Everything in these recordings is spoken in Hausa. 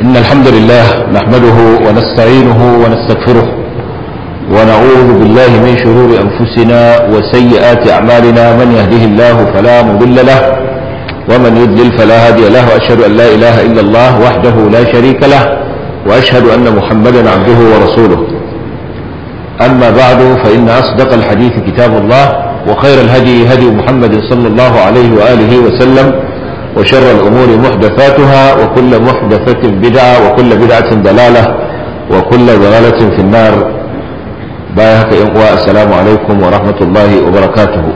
إن الحمد لله نحمده ونستعينه ونستغفره ونعوذ بالله من شرور أنفسنا وسيئات أعمالنا من يهده الله فلا مضل له ومن يضلل فلا هادي له وأشهد أن لا إله إلا الله وحده لا شريك له وأشهد أن محمدا عبده ورسوله أما بعد فإن أصدق الحديث كتاب الله وخير الهدي هدي محمد صلى الله عليه وآله وسلم وشر الأمور محدثاتها وكل محدثة بدعة وكل بدعة ضلالة وكل ضلالة في النار بايهك إنقوى السلام عليكم ورحمة الله وبركاته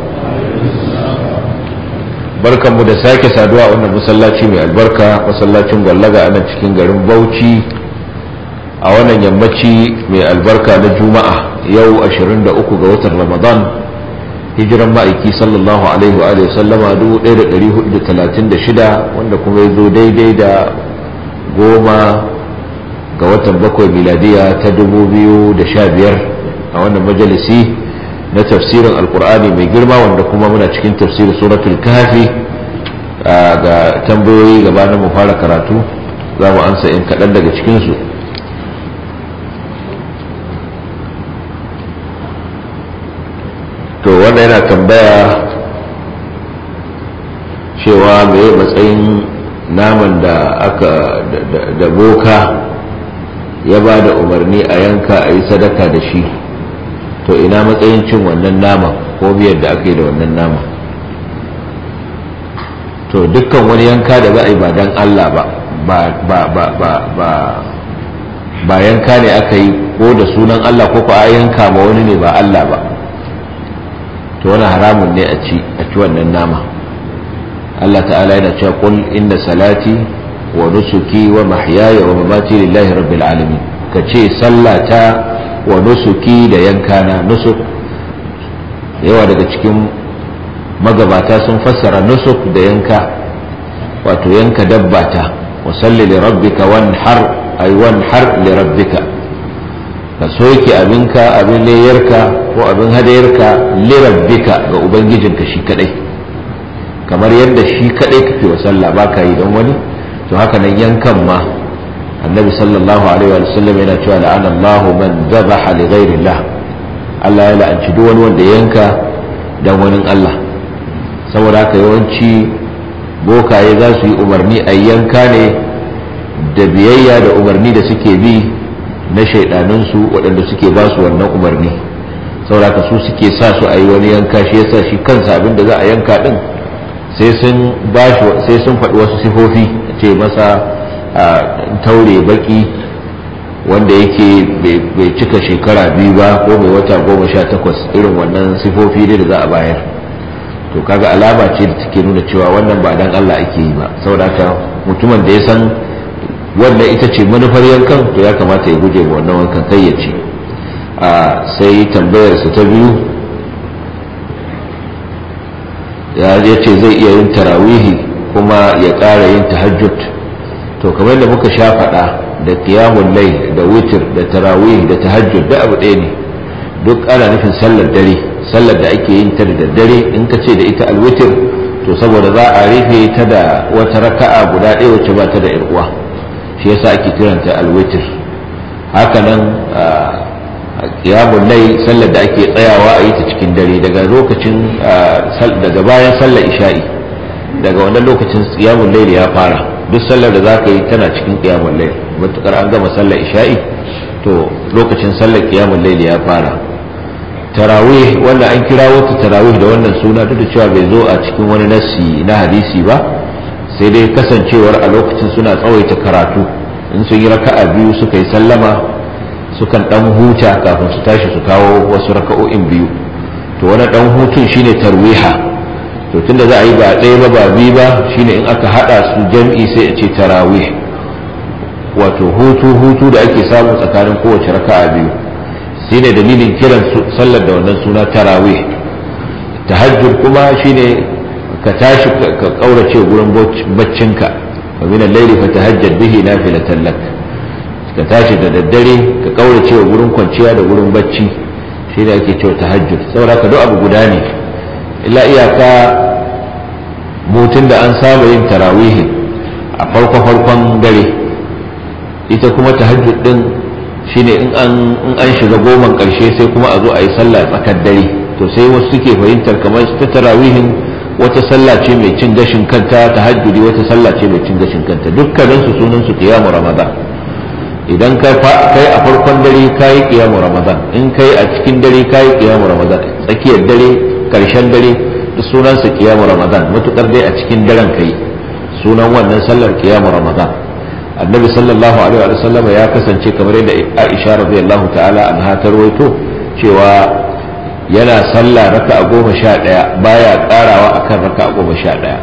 barkan mu da sake saduwa a wannan masallaci mai albarka masallacin gwallaga a nan cikin garin bauchi a wannan yammaci mai albarka na juma'a yau 23 ga watan ramadan hijiran ma'aiki sallallahu alaihi wa sallama 1436 wanda kuma ya zo daidai da goma ga watan bakwai miladiya ta 2015 a wannan majalisi na tafsirin alkur'ani mai girma wanda kuma muna cikin tafsirin suratul kafi ga tambayoyi gabanin mu fara karatu za mu ansa in kaɗan daga cikinsu to wanda yana tambaya cewa mai matsayin naman da aka da boka ya ba da umarni a yanka a yi sadaka da shi to ina matsayin cin wannan naman ko biyar da aka yi da wannan naman to dukkan wani yanka da za a yi ba don allah ba ba yanka ne aka yi ko da sunan allah ko ko a yanka ma wani ne ba allah ba to wani haramun ne a ci a ci wannan nama Allah ta'ala yana cewa qul inna salati wa nusuki wa mahyaya wa mamati lillahi rabbil alamin ka ce sallata wa nusuki da yankana nusuk yawa daga cikin magabata sun fassara nusuk da yanka wato yanka dabbata wa salli li rabbika wanhar ay wanhar li rabbika ka soke abinka abin layarka ko abin hadayarka lirabbika ga ubangijinka shi kadai kamar yadda shi kadai kake wa sallah baka yi don wani to haka nan yankan ma annabi sallallahu alaihi wa sallam yana cewa la'ana Allah man dhabaha li ghairillah Allah ya la'anci duk wani wanda yanka dan wani Allah saboda haka yawanci bokaye za su yi umarni a yanka ne da biyayya da umarni da suke bi na shaidanunsu waɗanda suke ba su wannan umarni sauraka su suke sa su a yi wani yanka shi yasa shi kansa abin da za a yanka ɗin sai sun sai sun faɗi wasu sifofi ce masa taure baki wanda yake bai cika shekara biyu ba ko mai wata goma sha takwas irin wannan sifofi ne da za a bayar to kaga alama ce da take nuna cewa wannan ba dan Allah ake yi ba saboda haka mutumin da ya san wannan ita ce manufar yankan to ya kamata ya guje wa wannan wankan kai ya ce sai tambayarsa ta biyu ya ce zai iya yin tarawihi kuma ya ƙara yin tahajjud to kamar da muka sha faɗa da kiyamun lai da witir da tarawih da tahajjud da abu ɗaya ne duk ana nufin sallar dare sallar da ake yin ta da daddare in ka ce da ita alwitir to saboda za a rufe ta da wata raka'a guda ɗaya wacce ba ta da uwa shi yasa ake kiranta alwitir hakanan qiyamul layl sallar da ake tsayawa a yi ta cikin dare daga lokacin daga bayan sallar isha'i daga wannan lokacin qiyamul layl ya fara duk sallar da zaka yi tana cikin qiyamul layl matukar an gama sallar isha'i to lokacin sallar qiyamul layl ya fara tarawih wanda an kirawo ta tarawih da wannan suna duk da cewa bai zo a cikin wani nassi na hadisi ba sai dai kasancewar a lokacin suna tsawaita karatu in sun yi raka'a biyu suka yi sallama sukan dan huta kafin su tashi su kawo wasu raka'o'in biyu to wani dan hutun shine tarwiha to tunda za a yi ba ɗaya ba ba biyu ba shine in aka hada su jam'i sai a ce tarawih wato hutu hutu da ake samu tsakanin kowace raka'a biyu shine dalilin kiran sallar da wannan suna tarawih tahajjud kuma shine ka tashi ka kaurace gurin baccinka wa min al-layli fatahajjad bihi nafilatan lak ka tashi da daddare ka kaurace wa gurin kwanciya da gurin bacci shine ake cewa tahajjud saboda ka duk abu guda ne illa iyaka mutun da an saba yin tarawihi a farko farkon dare ita kuma tahajjud din shine in an in an shiga goman karshe sai kuma a zo a yi sallah tsakar dare to sai wasu suke fahimtar kamar ta tarawihin wata sallah ce mai cin gashin kanta tahajjudi wata sallah ce mai cin gashin kanta dukkanin su sunan su qiyamu ramadan idan ka kai a farkon dare kai qiyamu ramadan in kai a cikin dare kai qiyamu ramadan tsakiyar dare karshen dare sunan su qiyamu ramadan matukar dai a cikin daren kai sunan wannan sallar qiyamu ramadan annabi sallallahu alaihi wa sallam ya kasance kamar yadda Aisha radiyallahu ta'ala anha ta rawaito cewa yana sallah raka'a goma sha ɗaya baya karawa akan raka'a goma sha ɗaya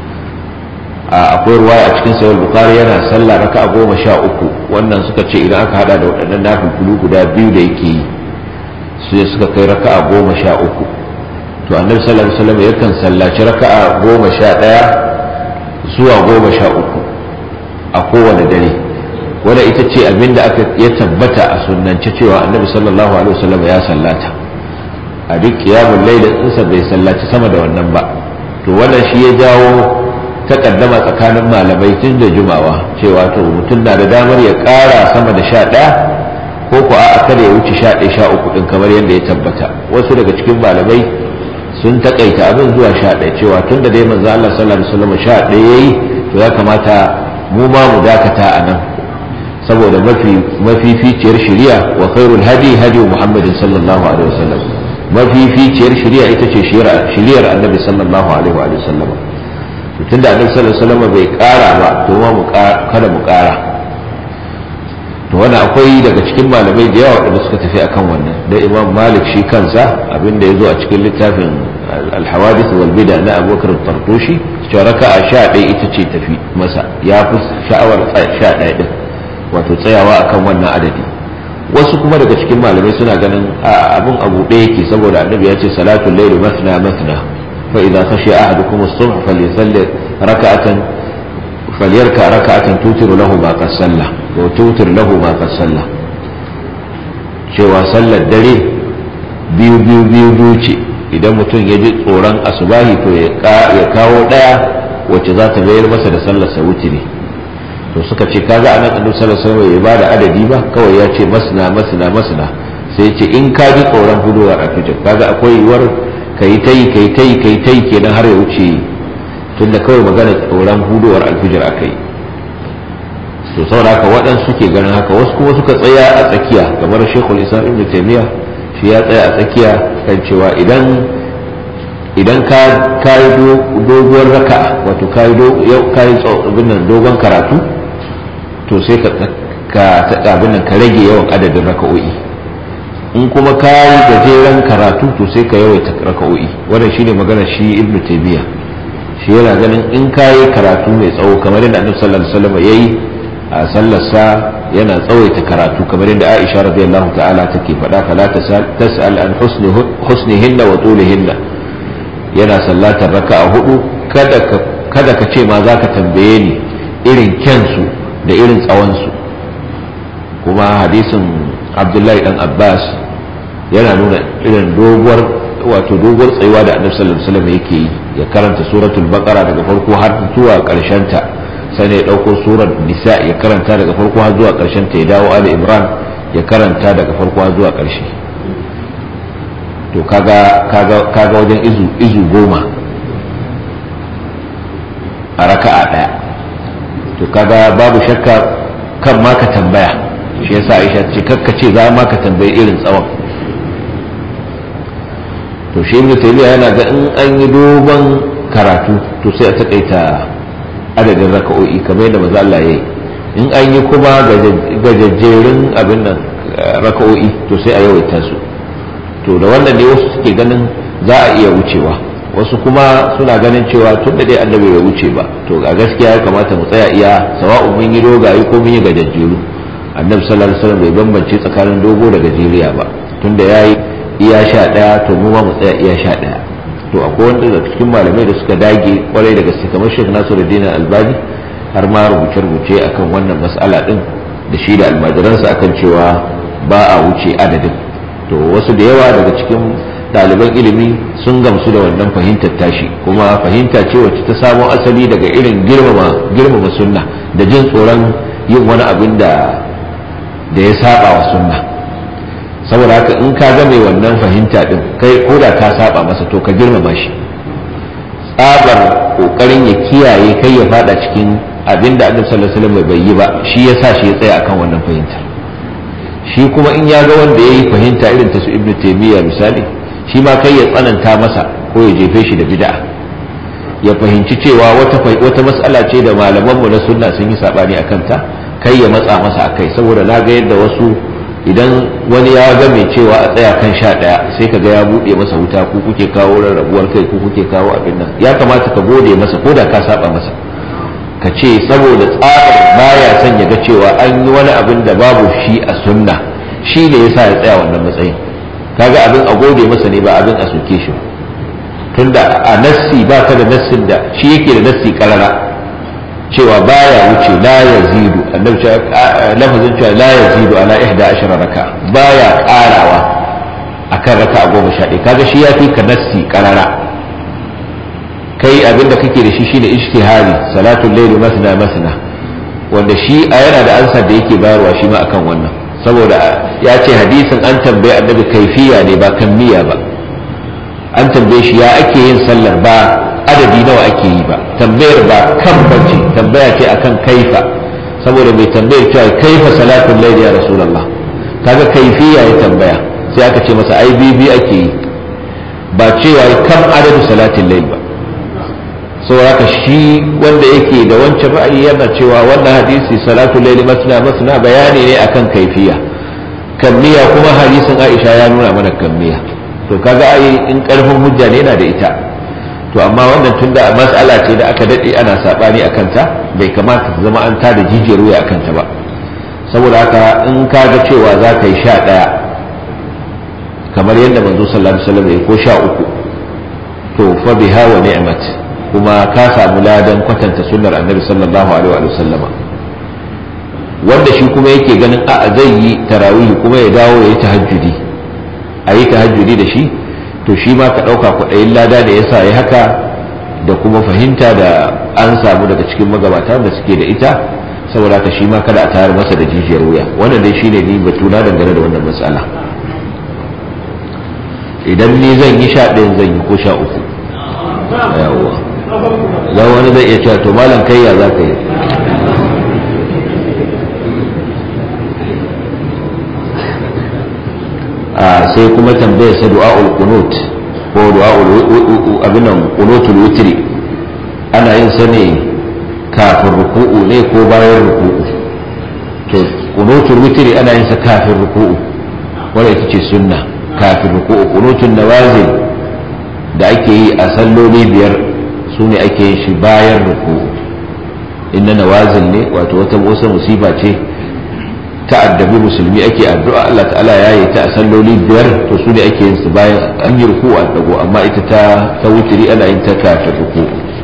akwai ruwaya a cikin sahih bukhari yana sallah raka'a goma sha uku wannan suka ce idan aka hada da waɗannan nafilulu guda biyu da yake yi sai suka kai raka'a goma sha uku to annabi sallallahu alaihi wasallam yakan sallaci raka'a goma sha ɗaya zuwa goma sha uku a kowane dare wadda ita ce abin da aka ya tabbata a sunnance cewa annabi sallallahu alaihi wasallam ya sallata a duk kiyamun lailin insa bai sallaci sama da wannan ba to wannan shi ya jawo takaddama tsakanin malamai tun da jumawa cewa to mutum na da damar ya kara sama da sha ɗaya ko ko a kada ya wuce sha ɗaya sha uku ɗin kamar yadda ya tabbata wasu daga cikin malamai sun takaita abin zuwa sha ɗaya cewa tun da dai manzo Allah sallallahu alaihi wasallam sha ɗaya yayi to ya kamata mu ma mu dakata a nan saboda mafi mafificiyar shari'a wa khairul hadi hadi muhammadin sallallahu alaihi wasallam mafificiyar shari'a ita ce shari'ar annabi sallallahu alaihi wa sallam tun da annabi sallallahu alaihi wasallam bai kara ba to ma mu kada mu kara to wani akwai daga cikin malamai da yawa waɗanda suka tafi akan wannan da imam malik shi kansa abinda ya zo a cikin littafin alhawadith wal bida na abubakar tartoshi cewa raka'a sha ɗaya ita ce tafi masa ya fi sha'awar sha ɗaya ɗin wato tsayawa akan wannan adadi wasu kuma daga cikin malamai suna ganin abin abu ɗaya yake saboda annabi ya ce salatul layli mathna mathna fa idza khashiya ahadukum as-subh falyasalli raka'atan falyarka raka'atan tutiru lahu ma qad salla wa tutir lahu ma qad salla cewa sallar dare biyu biyu biyu biyu ce idan mutum ya ji tsoron asubahi to ya kawo ɗaya wacce za ta bayar masa da sallar sa wutiri to suka ce kaga anan annabi sallallahu alaihi wasallam ya bada adadi ba kawai ya ce masna masna masna sai ya ce in ka ji tsoron huduwar alfijir kaga akwai yiwuwar kai tai kai tai kai tai kenan har ya wuce tunda kawai magana tsoron huduwar alfijir akai to saboda haka waɗansu suke ganin haka wasu kuma suka tsaya a tsakiya kamar shekul islam ibn taymiya shi ya tsaya a tsakiya kan cewa idan idan ka yi doguwar raka wato ka yi dogon karatu to sai ka abin nan ka rage yawan adadin raka'o'i in kuma ka yi gajeren karatu to sai ka yawaita raka'o'i wannan shine magana shi ibn taymiya shi yana ganin in ka yi karatu mai tsawo kamar yadda annabi sallallahu alaihi wasallam yayi a sallarsa yana tsawaita karatu kamar yadda Aisha radiyallahu ta'ala take faɗa fala tas'al an husnihinna wa tulihinna yana sallatar raka'a hudu kada ka kada ka ce ma zaka tambaye ni irin kyansu da irin tsawonsu kuma hadisin Abdullahi dan Abbas yana nuna irin doguwar wato doguwar tsayuwa da Annabi sallallahu alaihi wasallam yake yi ya karanta suratul baqara daga farko har zuwa karshen ta sai ya dauko surar nisa ya karanta daga farko har zuwa karshen ta ya dawo ali imran ya karanta daga farko har zuwa karshe to kaga kaga kaga wajen izu izu goma a raka'a daya to kaga babu shakka kan ma ka tambaya shi yasa Aisha ce kakka ce za ma ka tambayi irin tsawon to shi ibnu taymiya yana ga in an yi dogon karatu to sai a takaita adadin raka'o'i kamar yadda maza Allah yayi in an yi kuma gajajjerun abin nan raka'o'i to sai a yawaita su to da wannan ne wasu suke ganin za a iya wucewa wasu kuma suna ganin cewa tun da dai annabi bai wuce ba to a gaskiya ya kamata mu tsaya iya sawa'un mun yi dogaye ko mun yi gajajjeru annabi sallallahu alaihi wasallam bai bambance tsakanin dogo da gajeriya ba tunda yayi iya sha daya to mu ma mu tsaya iya sha daya to akwai wanda daga cikin malamai da suka dage kwarai da gaske kamar Sheikh Nasiruddin Albani har ma rubuce-rubuce akan wannan mas'ala din da shi da almajiransa akan cewa ba a wuce adadin to wasu da yawa daga cikin ɗaliban ilimi sun gamsu da wannan fahimtar tashi kuma fahimta ce wacce ta samo asali daga irin girmama girmama sunna da jin tsoron yin wani abin da da ya saba wa sunna saboda haka in ka ga mai wannan fahimta din kai ko da ka saba masa to ka girmama shi tsabar kokarin ya kiyaye kai ya fada cikin abin da annabi sallallahu alaihi wasallam bai yi ba shi yasa shi ya tsaya akan wannan fahimtar shi kuma in ya ga wanda ya yi fahimta irin ta su ibnu taymiya misali shi ma kai ya tsananta masa ko ya jefe shi da bid'a ya fahimci cewa wata wata mas'ala ce da malamanmu na sunna sun yi sabani akan ta kai ya matsa masa akai saboda na ga yadda wasu idan wani ya ga mai cewa a tsaya kan sha ɗaya sai ka ga ya buɗe masa wuta ko kuke kawo rarrabuwar kai ko kuke kawo abin nan ya kamata ka gode masa ko da ka saba masa ka ce saboda tsarin baya son ya ga cewa an yi wani abin da babu shi a sunna shi ne yasa ya tsaya wannan matsayin kaga abin a gode masa ne ba abin a soke shi ba tunda a nassi ba ka da nassin da shi yake da nassi karara cewa baya wuce la yazidu annabi lafazin cewa la yazidu ala ihda ashara raka baya karawa akan raka goma sha ɗaya kaga shi ya fi ka nassi karara kai abinda kake da shi shine ijtihadi salatul layli masna masna wanda shi a yana da ansa da yake bayarwa shi ma akan wannan saboda ya ce hadisin an tambaye annabi kaifiya ne ba kammiya ba an tambaye shi ya ake yin sallar ba adadi nawa ake yi ba tambayar ba kan bace tambaya ce akan kaifa saboda mai tambayar cewa kaifa salatul layli ya rasulullah kaga kaifiya ya tambaya sai aka ce masa ai bibi ake yi ba cewa kam adadu salatul layl ba saboda shi wanda yake da wancan ra'ayi yana cewa wannan hadisi salatul layli masna masna bayani ne akan kaifiya kammiya kuma hadisin Aisha ya nuna mana kammiya to kaga ai in karfin hujja ne yana da ita to amma wannan tunda mas'ala ce da aka dade ana sabani akan ta bai kamata ta zama an ta da jijiyar wuya akan ta ba saboda haka in kaga cewa za ka yi sha ɗaya kamar yadda manzo sallallahu alaihi wasallam ya ko sha uku to fa biha wa ni'mat kuma ka samu ladan kwatanta sunnar annabi sallallahu alaihi wa sallama wanda shi kuma yake ganin a zai yi tarawih kuma ya dawo ya yi tahajjudi a yi tahajjudi da shi to shi ma ka ɗauka kwaɗayin lada da yasa ya haka da kuma fahimta da an samu daga cikin magabata da suke da ita saboda haka shi ma kada a tayar masa da jijiyar wuya wannan dai shine ni batuna dangane da wannan matsala idan ni zan yi sha ɗayan zan yi ko sha uku yawa za wani zai iya cewa to malam kai ya za ka yi sai kuma tambayar sa du'a'ul qunut ko du'a'ul abin nan qunutul witri ana yin sa ne kafin ruku'u ne ko bayan ruku'u to qunutul witri ana yin sa kafin ruku'u wanda ita ce sunna kafin ruku'u qunutun nawazil da ake yi a salloli biyar su ne ake yin shi bayan ruku'u inna nawazil ne wato wata wata musiba ce ta'addabi musulmi ake addu'a Allah ta'ala ya yi ta a salloli biyar to su ne ake yin su bayan an yi ruku a dago amma ita ta ta wutiri ana yin ta kafin ruku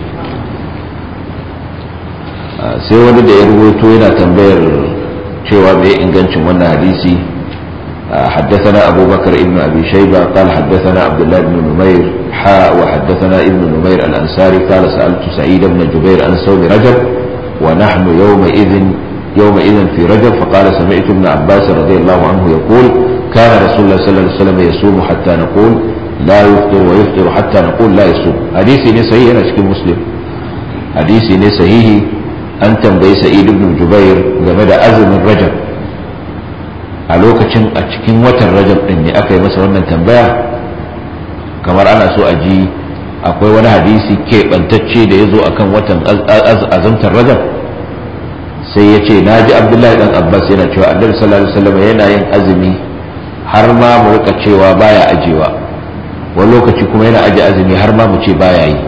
sai wani da ya rubuto yana tambayar cewa mai ingancin wannan hadisi حدثنا أبو بكر ابن أبي شيبة قال حدثنا عبد الله بن نمير حاء وحدثنا ابن نمير الأنصاري قال سألت سعيد بن جبير عن صوم رجب ونحن يومئذ يومئذ في رجب فقال سمعت ابن عباس رضي الله عنه يقول كان رسول الله صلى الله عليه وسلم يصوم حتى نقول لا يفطر ويفطر حتى نقول لا يصوم حديثي ني صحيح انا cikin muslim hadisi ne sahihi an tambayi sa'id ibn jubair game da azumin rajab a lokacin a cikin watan rajab din ne aka yi masa wannan tambaya kamar ana so a ji akwai wani hadisi keɓantacce da ya zo akan watan azumtar rajab sai ya ce na ji abdullahi dan abbas yana cewa annabi sallallahu alaihi wasallam yana yin azumi har ma mu rika cewa baya ajewa wani lokaci kuma yana aje azumi har ma mu ce baya yi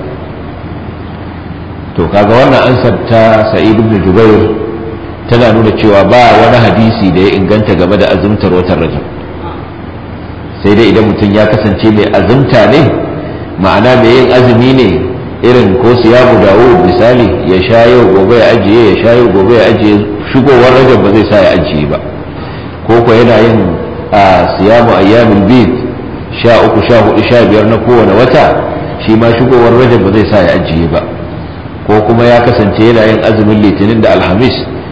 to kaga wannan ansar ta sa'id ibn jubair tana nuna cewa ba wani hadisi da ya inganta game da azumtar watan rajab sai dai idan mutum ya kasance mai azumta ne ma'ana mai yin azumi ne irin ko siyamu dawud misali ya sha yau gobe ya ajiye ya sha yau gobe ya ajiye shigowar rajab ba zai sa ya ajiye ba ko ko yana yin a siyamu ayyamul bid sha uku sha hudu sha biyar na kowane wata shi ma shigowar rajab ba zai sa ya ajiye ba ko kuma ya kasance yana yin azumin litinin da alhamis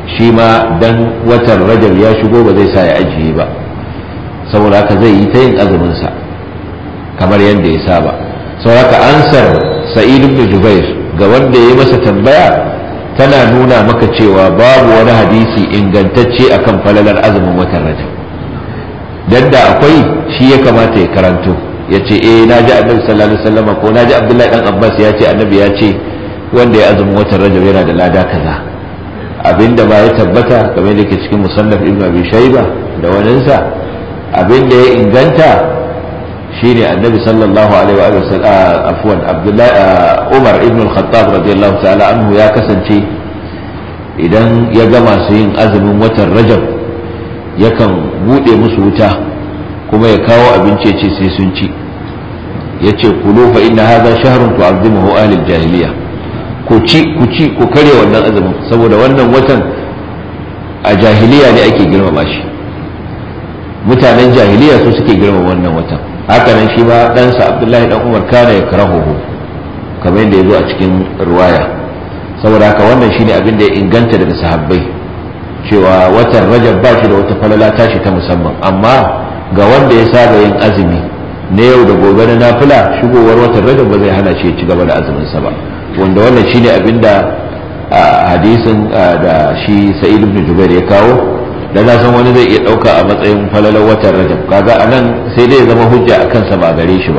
shi ma dan watan rajab ya shigo ba zai sa ya ajiye ba saboda haka zai yi ta yin azuminsa kamar yadda ya saba saboda haka ansar sa'id ibn jubair ga wanda ya yi masa tambaya tana nuna maka cewa babu wani hadisi ingantacce akan falalar azumin watan rajab dan da akwai shi ya kamata ya karanto ya ce eh na ji annabi sallallahu alaihi wasallam ko na ji abdullahi dan abbas ya ce annabi ya ce wanda ya azumin watan rajab yana da lada kaza abinda ba ya tabbata kamar da ke cikin musannaf ibn abi shayba da waninsa abinda ya inganta shine annabi sallallahu alaihi wa sallam afwan abdullahi umar ibn al-khattab radiyallahu ta'ala anhu ya kasance idan ya gama su yin azumin watan rajab yakan bude musu wuta kuma ya kawo abinci ce sai sun ci yace kulu fa inna hadha shahrun tu'azzimuhu ahli al-jahiliya ku ci ku ci ku kare wannan azumin saboda wannan watan a jahiliya ne ake girmama shi mutanen jahiliya su suke girmama wannan watan haka nan shi ma ɗansa abdullahi dan umar kana ya karahuhu kamar yadda ya zo a cikin ruwaya saboda haka wannan shine abin da ya inganta daga sahabbai cewa watan rajab ba shi da wata falala tashi ta musamman amma ga wanda ya saba yin azumi na yau da gobe na nafila shigowar watan rajab ba zai hana shi ya ci gaba da azumin sa ba wanda wannan shine abin da hadisin da shi sa'id ibn jubair ya kawo da na san wani zai iya ɗauka a matsayin falalar watan rajab kaga a nan sai dai ya zama hujja a kansa ba gare shi ba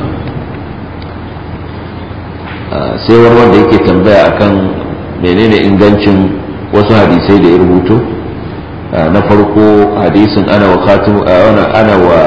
sai wani wanda yake tambaya akan menene ingancin wasu hadisai da ya rubuto na farko hadisin ana wa khatimu ana wa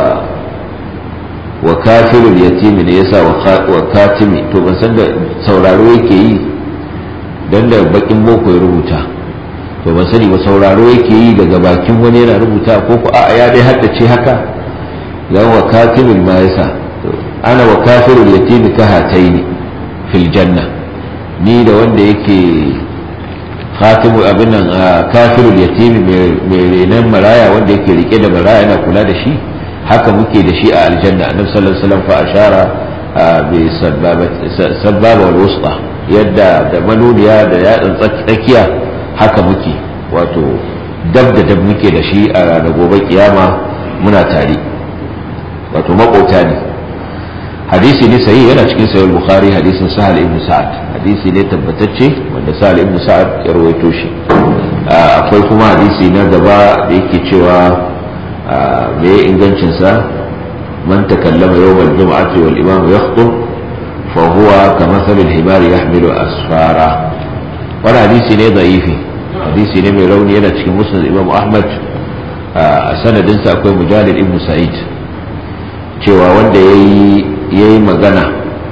wa kafirul yatimi ne yasa wa katimi to ban san da sauraro yake yi dan da bakin boko ya rubuta to ban sani ba sauraro yake yi daga bakin wani yana rubuta ko ko a'a ya dai haddace haka dan wa katibul ma yasa ana wa kafirul yatimi ka hataini fil janna ni da wanda yake khatibu abin nan kafirul yatimi mai renan maraya wanda yake rike da maraya yana kula da shi haka muke da shi a aljanna annabi sallallahu alaihi wasallam fa ashara bi sababa wal wusta yadda da manuniya da yatsan tsakiya haka muke wato dab da dab muke da shi a ranar gobe kiyama muna tare wato makota ne hadisi ne sayi yana cikin sayar bukhari hadisin sahal ibn sa'ad hadisi ne tabbatacce wanda sahal ibn sa'ad ya rawaito shi akwai kuma hadisi na gaba da yake cewa me ingancin sa man takallama yawmal jum'ati wal imam yakhutub fa huwa kamathal al-himar yahmilu asfara wani hadisi ne da'ifi hadisi ne mai rauni yana cikin musnad imam ahmad a sanadinsa akwai mujalid ibn sa'id cewa wanda ya yi magana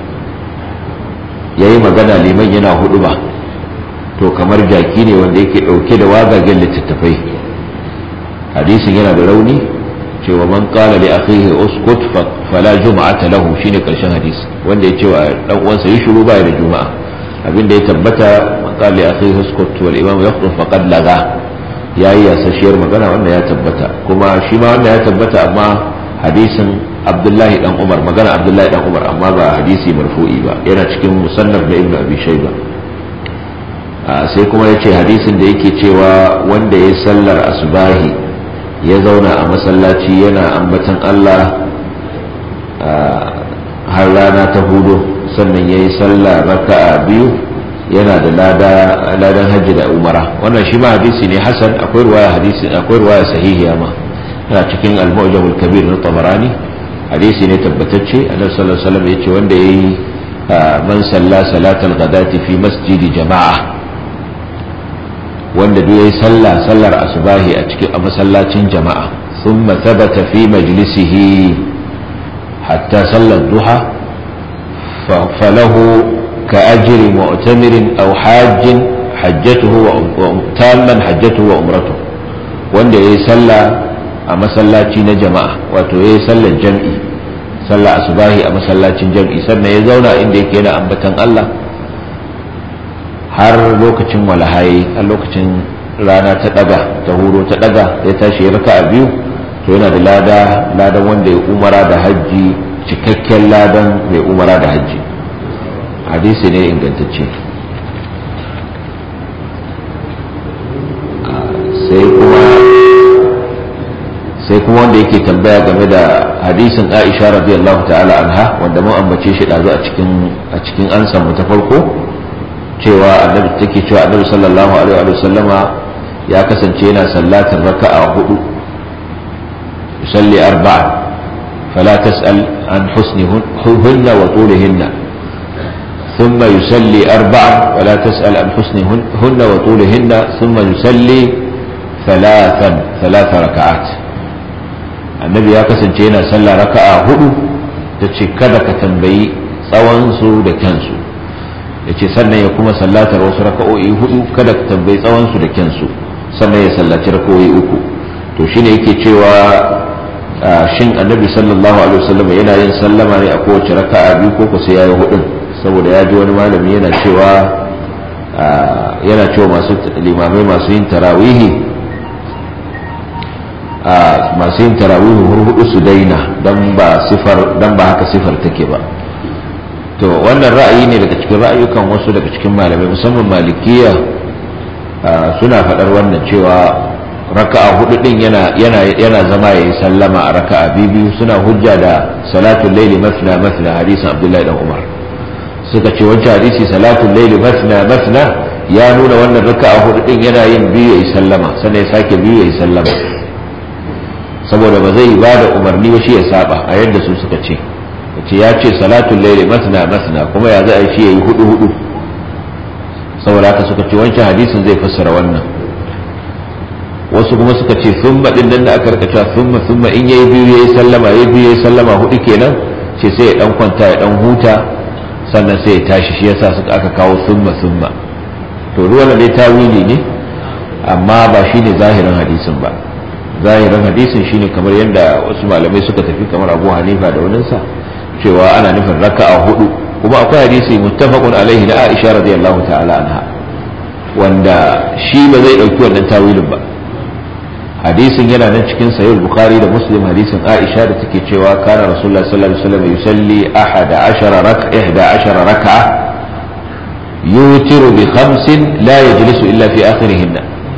ya yi magana liman yana hudu ba to kamar jaki ne wanda yake dauke da wagagen littattafai hadisin yana da rauni cewa man kala li akhihi uskut fala juma'ata lahu shine karshen hadisi wanda ya cewa dan uwansa yi shiru ba da juma'a abinda ya tabbata man kala li akhihi uskut wal imam yaqtu faqad laga yayi yasashiyar magana wanda ya tabbata kuma shi ma wanda ya tabbata amma hadisin abdullahi dan umar magana abdullahi dan umar amma ba hadisi marfu'i ba yana cikin musannaf na ibnu abi shayba sai kuma yace hadisin da yake cewa wanda ya sallar asubahi ya zauna a masallaci yana ambatan Allah har rana ta hudu sannan ya yi sallah raka'a biyu yana da ladan hajji da umara wannan shi ma hadisi ne hasan akwai ruwaya hadisi akwai ruwaya sahihiya ma yana cikin al-mu'jam al-kabir na tabarani hadisi ne tabbatacce annabi sallallahu alaihi wasallam yace wanda yayi man salla salatal ghadati fi masjidi jama'a wanda duk yayi sallah sallar asubahi a cikin masallacin jama'a thumma thabata fi majlisihi hatta sallar duha falahu كأجر معتمر أو حاج حجته تاما حجته وعمرته wanda ya yi sallah a masallaci na jama'a wato ya yi sallar jam'i sallah asubahi a masallacin jam'i sannan ya zauna inda yake yana ambatan Allah har lokacin walahayi har lokacin rana ta daga ta huro ta daga ya tashi ya raka a biyu to yana da lada ladan wanda ya umara da hajji cikakken ladan mai umara da hajji hadisi ne ingantacce sai kuma sai kuma wanda yake tambaya game da hadisin Aisha radiyallahu ta'ala anha wanda mun ambace shi dazu a cikin a cikin ansan mu ta farko cewa annabi take cewa annabi sallallahu alaihi wa sallama ya kasance yana sallatar raka'a hudu yusalli arba'a فلا تسأل عن حسنهن وطولهن ثم يسلي أربعا ولا تسأل عن حسنهن وطولهن ثم يسلي ثلاثا ثلاث ركعات النبي ya kasance yana sallah raka'a hudu ta ce kada ka tambayi tsawonsu da kyansu ya ce sannan ya kuma sallatar wasu raka'o'i hudu kada ka tambayi tsawonsu da kyansu sannan ya sallaci raka'o'i uku to shine yake cewa shin annabi sallallahu alaihi wasallam yana yin sallama ne a kowace raka'a biyu ko sai yayi hudun saboda ya ji wani malami yana cewa yana cewa masu limamai masu yin tarawihi masu yin tarawihi hudu su daina dan ba sifar dan ba haka sifar take ba to wannan ra'ayi ne daga cikin ra'ayukan wasu daga cikin malamai musamman malikiya suna faɗar wannan cewa raka'a hudu din yana yana yana zama yayi sallama a raka'a biyu suna hujja da salatul layli masna masna hadisin Abdullahi dan Umar suka ce wancan hadisi salatul layli masna masna ya nuna wannan raka'a hudu din yana yin biyu yayi sallama sannan ya sake biyu yayi sallama saboda ba zai ba da umarni ba shi ya saba a yadda su suka ce ce ya ce salatul layli masna masna kuma ya za a shi yayi hudu hudu saboda haka suka ce wancan hadisin zai fassara wannan wasu kuma suka ce summa din nan da aka rika cewa summa summa in yayi biyu yayi sallama yayi biyu yayi sallama hudu kenan ce sai ya dan kwanta ya dan huta sannan sai ya tashi shi yasa suka aka kawo summa summa to ruwan ne tawili ne amma ba shine zahirin hadisin ba zahirin hadisin shine kamar yadda wasu malamai suka tafi kamar Abu Hanifa da waninsa cewa ana nufin raka'a hudu kuma akwai hadisi muttafaqun alaihi na Aisha radiyallahu ta'ala anha wanda shi ba zai dauki wannan tawilin ba hadisin yana nan cikin sahih bukhari da muslim hadisin aisha da take cewa kana rasulullah sallallahu alaihi wasallam yusalli ahada ashara rak'a ihda ashara rak'a yutiru bi khamsin la yajlisu illa fi akhirihin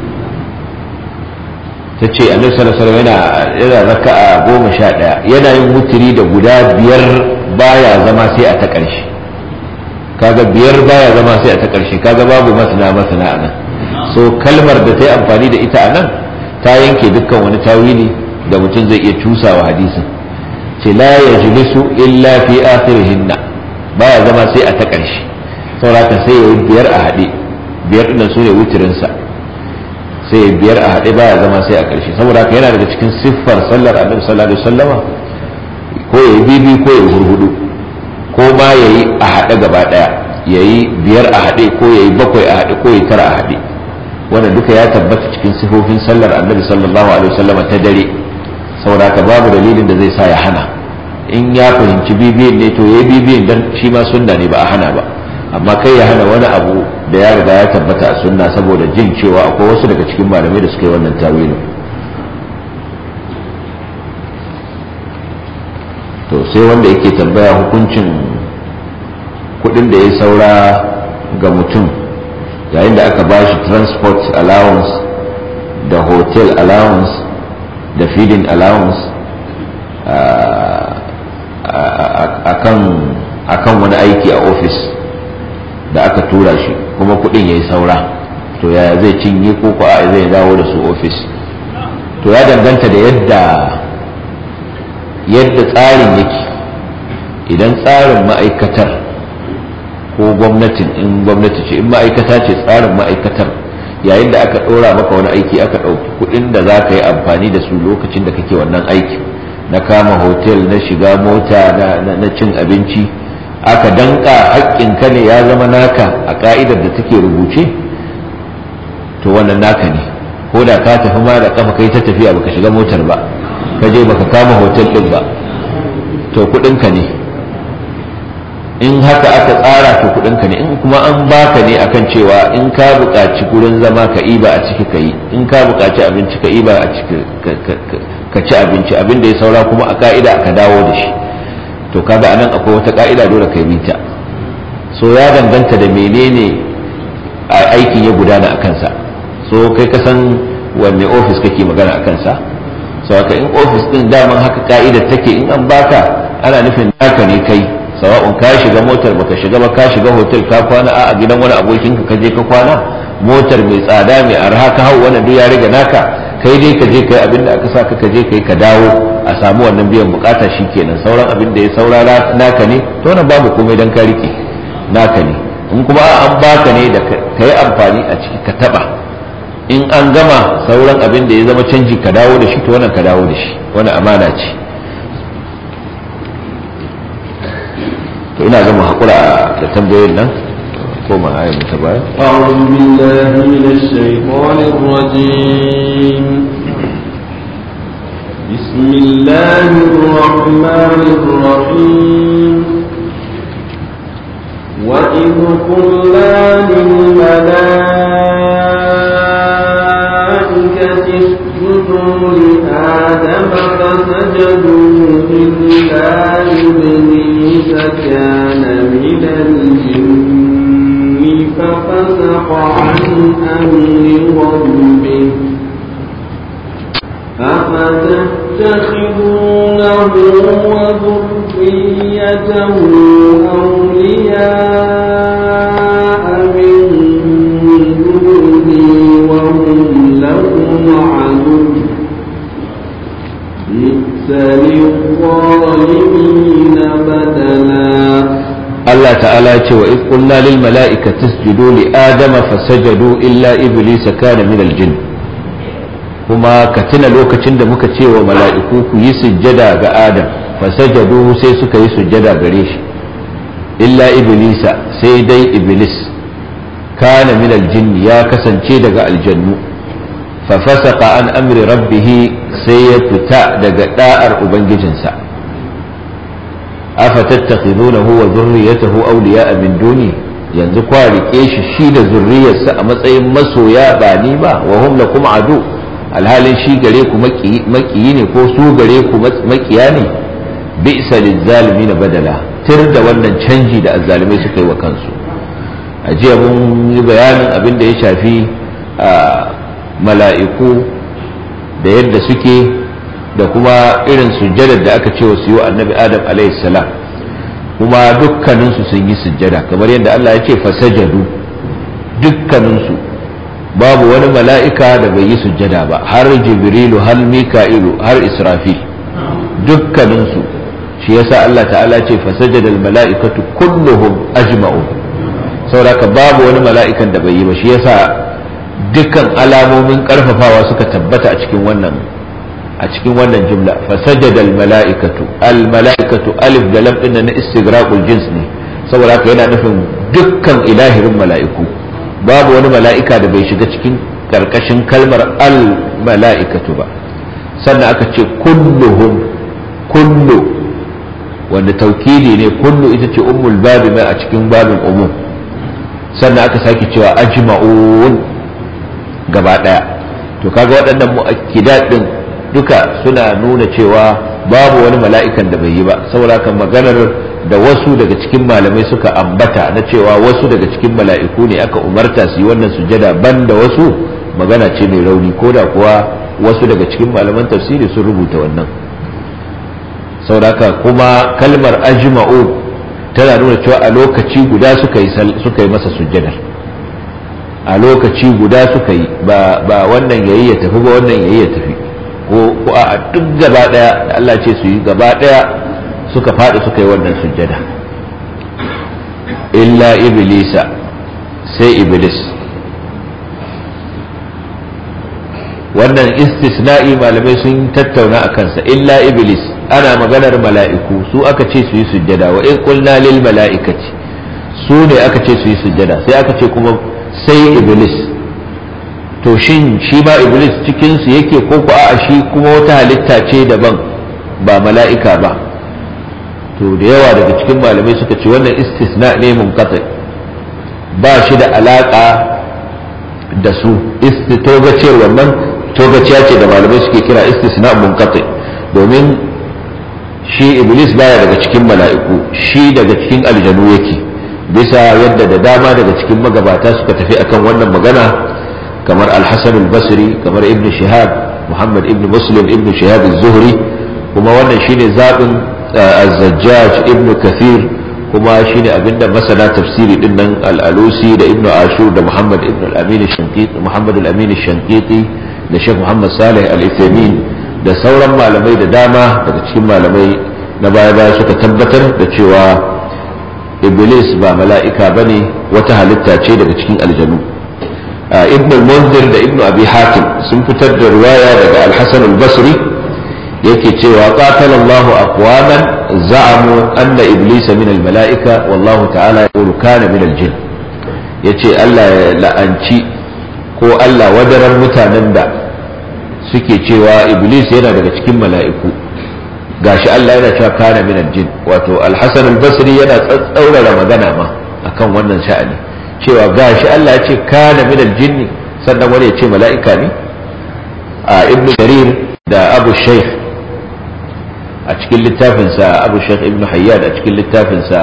tace annabi sallallahu alaihi wasallam yana yana raka'a goma sha daya yana yin wutiri da guda biyar baya zama sai a ta ƙarshe kaga biyar baya zama sai a ta ƙarshe kaga babu masana masana anan so kalmar da ta yi amfani da ita anan ta yanke dukkan wani tawili da mutum zai iya cusawa hadisin ce la yajlisu illa fi akhirihinna baya zama sai a ta ƙarshe saboda sai ya biyar a haɗe biyar ɗin su ne wutirinsa sai ya biyar a haɗe baya zama sai a ƙarshe saboda haka yana daga cikin siffar sallar annabi sallallahu alaihi wasallama ko ya yi bibi ko ya yi hurhudu ko ma ya yi a haɗe gaba ɗaya ya yi biyar a haɗe ko ya yi bakwai a haɗe ko ya yi tara a haɗe wanda duka ya tabbata cikin sifofin sallar annabi sallallahu alaihi wasallam ta dare saboda haka babu dalilin da zai sa ya hana in ya fahimci bibiyin ne to yayi bibiyin dan shi ma sunna ne ba a hana ba amma kai ya hana wani abu da ya riga ya tabbata a sunna saboda jin cewa akwai wasu daga cikin malamai da suka yi wannan tawilin to sai wanda yake tambaya hukuncin kudin da ya saura ga mutum yayin da aka bashi transport allowance da hotel allowance da feeding allowance akan wani aiki a ofis da aka tura shi kuma kudin ya yi saura to yaya zai cinye ko ko a zai dawo da su ofis to ya danganta da yadda yadda tsarin yake idan tsarin ma'aikatar ko gwamnatin in gwamnati ce in ma'aikata ce tsarin ma'aikatar yayin da aka ɗora maka wani aiki aka ɗauki kuɗin da za ka yi amfani da su lokacin da kake wannan aiki na kama hotel na shiga mota na cin abinci aka danka haƙƙinka ne ya zama naka a ƙa'idar da take rubuce to wannan naka ne ko da ka tafi ma da kafa kai ta tafiya baka shiga motar ba ka je baka kama hotel ɗin ba to kuɗinka ne in haka aka tsara to kuɗinka ne in kuma an baka ne akan cewa in ka buƙaci gurin zama ka iba a ciki ka yi in ka buƙaci abinci ka iba a ciki ka ci abinci abin da ya saura kuma a ka'ida ka dawo da shi to kaga anan akwai wata ka'ida dole ka bi ta so ya danganta da menene aikin ya gudana a kansa so kai ka san wanne ofis kake magana akan sa sawaka in ofis din daman haka ka'idar take in an baka ana nufin naka ne kai sawa'un ka shiga motar baka shiga ba ka shiga hotel ka kwana a gidan wani abokin ka je ka kwana motar mai tsada mai arha ka hau wannan duk ya riga naka kai dai ka je kai abin da aka sa ka je kai ka dawo a samu wannan biyan bukata shikenan sauran abin da ya saurara naka ne to wannan babu komai dan ka rike naka ne in kuma an baka ne da ka yi amfani a ciki ka taba in an gama sauran abin da ya zama canji ka dawo da shi to wannan ka dawo da shi wannan amana ce to ina zama haƙura da tambayoyin nan ko ma ayin ta baya أعوذ بالله من الشيطان الرجيم بسم الله الرحمن الرحيم وإذ قلنا للملائكة اسجدوا لآدم فسجدوا إلا إبليس كان من الجن ففسق عن أمر ربه أفتتخذونه وذريته أولياء من دوني وهم لهم عدو بئس للظالمين بدلا Allah ta'ala ya ce wa iz qulna lil mala'ikati isjudu li adama fasajadu illa iblisa kana min al jinn kuma ka tuna lokacin da muka ce wa mala'iku ku yi sujjada ga adam fasajadu sai suka yi sujjada gare shi illa iblisa sai dai iblis kana min al jinn ya kasance daga aljannu fa fasaqa an amri rabbih sai ya fita daga da'ar ubangijinsa afatattakhidunahu wa dhurriyyatahu awliya'a min duni yanzu kwa rike shi shi da zurriyarsa a matsayin masoya ba ni ba wa hum lakum adu alhalin shi gare ku makiyi ne ko su gare ku makiya ne bi'sa lizzalimin badala tir da wannan canji da azzalimai suka yi wa kansu a jiya mun yi bayanin abin da ya shafi mala'iku da yadda suke da kuma irin sujjadar da aka ce wa su yi wa annabi adam salam kuma dukkaninsu sun yi sujjada kamar yadda Allah ya ce fasajadu dukkaninsu babu wani mala'ika da bai yi sujjada ba har jibrilu har mika'ilu har israfil dukkaninsu shi yasa Allah ta'ala ce fasajada mala'ikatu kulluhum ajma'u saboda babu wani mala'ikan da bai yi ba shi yasa dukkan alamomin karfafawa suka tabbata a cikin wannan a cikin wannan jumla fasajada almala'ikatu almala'ikatu alif da lam din na istigraqul jins ne saboda haka yana nufin dukkan ilahirin mala'iku babu wani mala'ika da bai shiga cikin karkashin kalmar almala'ikatu ba sannan aka ce kulluhum kullu wanda taukidi ne kullu ita ce ummul babi mai a cikin babin umum sannan aka sake cewa ajma'un gaba daya to kaga waɗannan mu'akkidat din duka suna nuna cewa babu wani mala'ikan da bai yi ba saboda kan maganar da wasu daga cikin malamai suka ambata na cewa wasu daga cikin mala'iku ne aka umarta su yi wannan sujada ban da wasu magana ce mai rauni ko da kuwa wasu daga cikin malaman tafsiri sun rubuta wannan saboda kuma kalmar ajma'u tana nuna cewa a lokaci guda suka yi suka yi masa sujjadar a lokaci guda suka yi ba wannan yayi ya tafi ba wannan yayi ya tafi ko a duk gaba daya da Allah ce su yi gaba daya suka faɗi suka yi wannan sujjada illa iblisa sai iblis wannan istisna'i malamai sun tattauna a kansa illa iblis ana maganar mala'iku su aka ce su yi sujjada wa in qulna lil mala'ikati su ne aka ce su yi sujjada sai aka ce kuma sai iblis to shin shi ba iblis cikinsu yake ko ku a shi kuma wata halitta ce daban ba mala'ika ba to da yawa daga cikin malamai suka ce wannan istisna ne munqati ba shi da alaka da su istitogaciyar wannan togaciya ce da malamai suke kira istisna munqati domin shi iblis baya daga cikin mala'iku shi daga cikin aljanu yake bisa yadda da dama daga cikin magabata suka tafi akan wannan magana kamar al-hasan al-basri kamar ibn shihab muhammad ibn muslim ibn shihab az-zuhri kuma wannan shine zabin az-zajjaj ibn kathir kuma shine abinda masana tafsiri din nan al-alusi da ibn ashur da muhammad ibn al-amin ash-shanqiti muhammad al-amin ash-shanqiti da sheikh muhammad salih al-ithamin da sauran malamai da dama daga cikin malamai na baya baya suka tabbatar da cewa iblis ba mala'ika bane wata halitta ce daga cikin aljanu ibn al-munzir da ibn abi hatim sun fitar da riwaya daga al-hasan al-basri yake cewa qatala Allah aqwaman za'amu anna iblis min al-mala'ika wallahu ta'ala yaqulu kana min al-jinn yace Allah ya la'anci ko Allah wadarar mutanen da suke cewa iblis yana daga cikin mala'iku gashi Allah yana cewa kana min al-jinn wato al-hasan al-basri yana tsaurara magana ma akan wannan sha'ani cewa gashi Allah ya ce kana min al-jinn sannan wani ya ce mala'ika ne a ibn jarir da abu shaykh a cikin littafinsa abu shaykh ibn hayyad a cikin littafinsa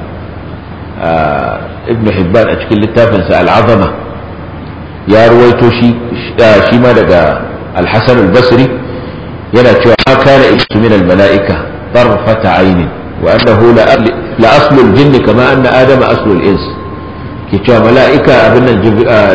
ibn hibban a cikin littafinsa al-azama ya ruwaito shi shi ma daga al-hasan al-basri yana cewa ma kana ibsu min al-mala'ika tarfata aynin wa annahu la aslu al-jinni kama anna adama aslu al-ins ke cewa mala'ika abin nan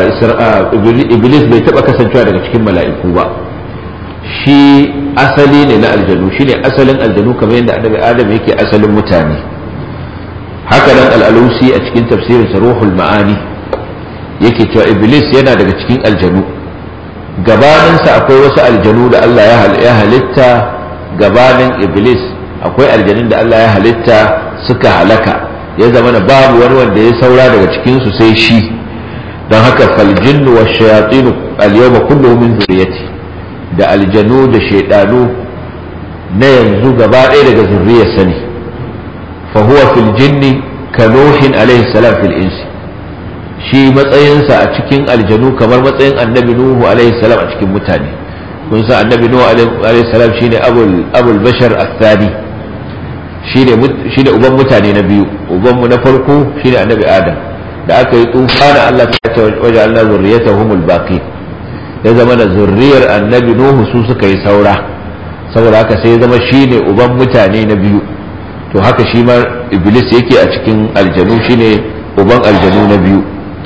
iblis bai taba kasancewa daga cikin mala'iku ba shi asali ne na aljanu shi ne asalin aljanu kamar yadda annabi adam yake asalin mutane haka nan al'alusi a cikin tafsirin ruhul ma'ani yake cewa iblis yana daga cikin aljanu gabaninsa akwai wasu aljanu da Allah ya halitta gabanin iblis akwai aljanun da Allah ya halitta suka halaka ya zama na babu wani wanda ya saura daga cikinsu sai shi don haka faljinnu wa shayatinu al-yawma kulluhum min zuriyati da aljanu da shaidanu na yanzu gaba ɗaya daga zurriyarsa ne fa huwa fil jinni ka nuhin alaihi salam fil insi shi matsayinsa a cikin aljanu kamar matsayin annabi nuhu alaihi salam a cikin mutane kun san annabi nuhu alaihi salam shine abul abul bashar athani shine shine uban mutane na biyu uban mu na farko shine annabi adam da aka yi tufana Allah ta ce waja'alna zurriyatahumul baqi ya zama da zurriyar annabi nuhu su suka yi saura saboda haka sai ya zama shine uban mutane na biyu to haka shi ma iblis yake a cikin aljanu shine uban aljanu na biyu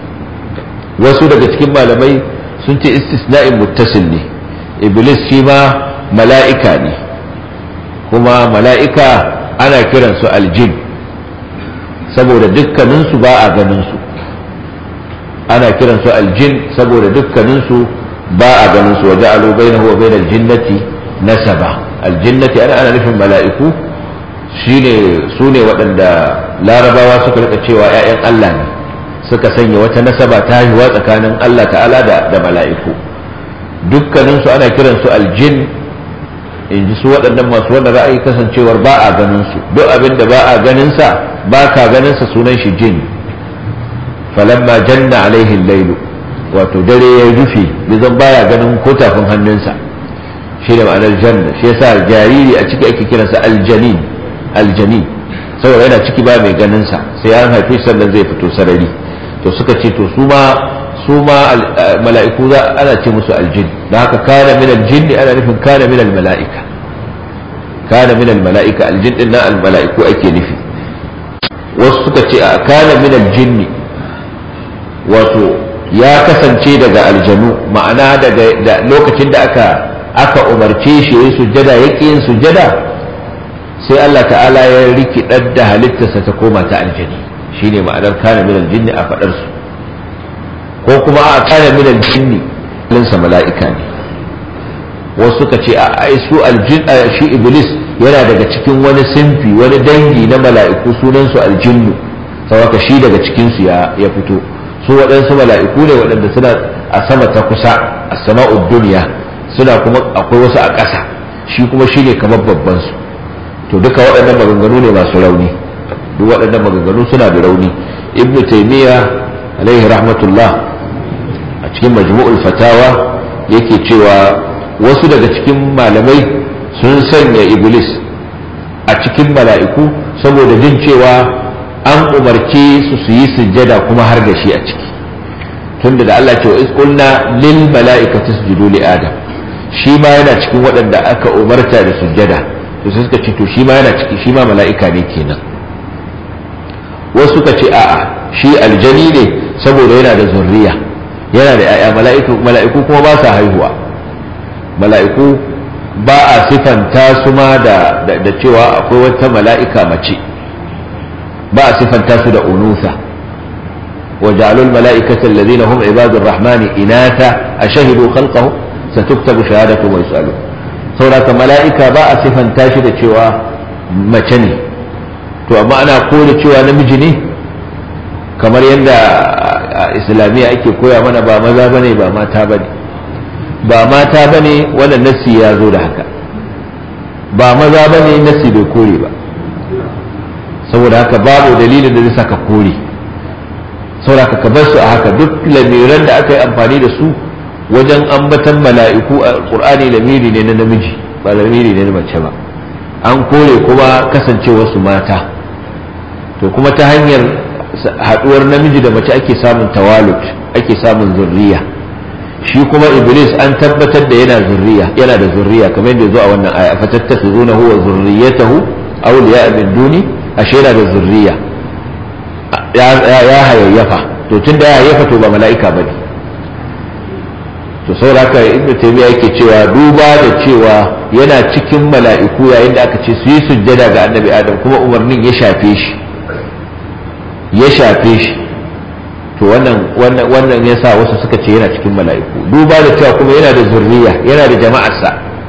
wasu daga cikin malamai sun ce istisna'in muttasil ne iblis shi ma mala'ika ne kuma mala'ika ana kiransu aljin saboda dukkaninsu ba a ganinsu ana kiransu aljin saboda dukkaninsu ba a ganinsu waje alo bainahu wa bainal jinnati nasaba aljinnati ana ana nufin mala'iku shine su ne waɗanda larabawa suka rika cewa 'ya'yan Allah ne suka sanya wata nasaba ta haihuwa tsakanin Allah ta'ala da, da mala'iku dukkaninsu ana kiransu aljin in ji su waɗannan masu wannan ra'ayi kasancewar ba a ganin su duk abin da ba a ganin sa ba ka ganin sa sunan shi jin falamma janna alaihi lailu wato dare ya rufe bizan baya ganin ko tafin hannunsa shi da ma'anar janna shi yasa jariri a ciki ake kiransa aljanin aljanin saboda yana ciki ba mai ganin sa sai an haife sannan zai fito sarari to suka ce to su ma su ma mala'iku za ana ce musu aljin da haka kana min aljin ana nufin kana min almala'ika kana min almala'ika aljin din na almala'iku ake nufi wasu suka ce a kana min aljin wato ya kasance daga aljanu ma'ana daga lokacin da aka aka umarce shi yayin sujjada yake yin sujjada sai Allah ta'ala ya rikidar da halittarsa ta koma ta aljani shine ma'anar kana min aljin a fadar su ko kuma a kana min aljinni linsa mala'ika ne wasu suka ce a ai su aljin shi iblis yana daga cikin wani sinfi wani dangi na mala'iku sunan su aljinnu saboda shi daga cikin su ya ya fito su waɗansu mala'iku ne waɗanda suna a sama ta kusa a sama'ud duniya suna kuma akwai wasu a ƙasa shi kuma shi ne kamar babban su to duka waɗannan maganganu ne masu rauni duk waɗannan maganganu suna da rauni ibnu taymiya alaihi rahmatullah a cikin majmu'ul fatawa yake cewa wasu daga cikin malamai sun sanya iblis a cikin mala'iku saboda jin cewa an umarce su su yi sujjada kuma har da shi a ciki tunda da Allah ce wa isqulna lil mala'ikati isjudu li adam shi ma yana cikin waɗanda aka umarta da sujjada to sai suka ce to shi ma yana ciki shi ma mala'ika ne kenan wasu suka ce a'a shi aljani ne saboda yana da zurriya yana da ‘ya'ya mala'iku kuma ba sa haihuwa mala'iku ba a sifanta su ma da cewa akwai wata mala'ika mace ba a sifanta su da unusa وجعلوا الملائكة الذين هم عباد الرحمن إناثا أشهدوا خلقه ستكتب شهادتهم ويسألون سورة ملائكة باء صفا تاشدة شوى مچني to amma ana kore cewa namiji ne kamar yadda islamiyya ake koya mana ba maza bane ba mata bane ba mata bane wannan nassi ya zo da haka ba maza bane nassi bai kore ba saboda haka babu dalilin da zai saka kore saboda ka bar su a haka duk lamiran da aka yi amfani da su wajen ambatan mala'iku a qur'ani lamiri ne na namiji ba lamiri ne na mace ba an kore kuma kasancewar su mata to kuma ta hanyar haduwar namiji da mace ake samun tawalut ake samun zurriya shi kuma iblis an tabbatar da yana zurriya yana da zurriya kamar yadda zo a wannan aya fatattakhizuna huwa zurriyatahu awliya min duni ashe yana da zurriya ya hayayyafa to tunda ya hayayyafa to ba mala'ika bane to saboda haka ibnu taymiya yake cewa duba da cewa yana cikin mala'iku yayin da aka ce su yi sujjada ga annabi adam kuma umarnin ya shafe shi ya shafe shi to wannan wannan wannan yasa wasu suka ce yana cikin mala'iku duba da cewa kuma yana da zurriya yana da jama'arsa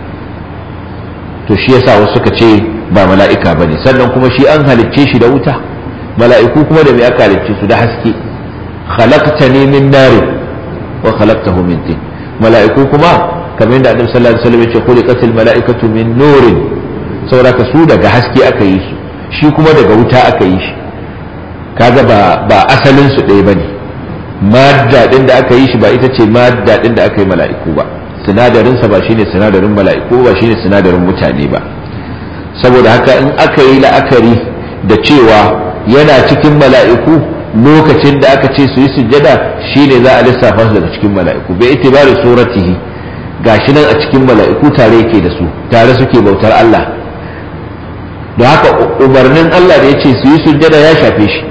to shi yasa wasu suka ce ba mala'ika bane sannan kuma shi an halicce shi da wuta mala'iku kuma da me aka halicce su da haske khalaqtani min nar wa khalaqtahu min tin mala'iku kuma kamar yadda annabi sallallahu alaihi wasallam ya ce khuliqatil mala'ikatu min nurin saboda su daga haske aka yi su shi kuma daga wuta aka yi shi kaga ba ba asalin su ɗaya bane madda din da aka yi shi ba ita ce madda din da aka yi mala'iku ba sinadarin sa ba shine sinadarin mala'iku ba shine sinadarin mutane ba saboda haka in aka yi la'akari da cewa yana cikin mala'iku lokacin da aka ce su yi sujjada shine za a lissafa su daga cikin mala'iku bai itibari suratihi gashi nan a cikin mala'iku tare yake da su tare suke bautar Allah don haka umarnin Allah da ya ce su yi sujjada ya shafe shi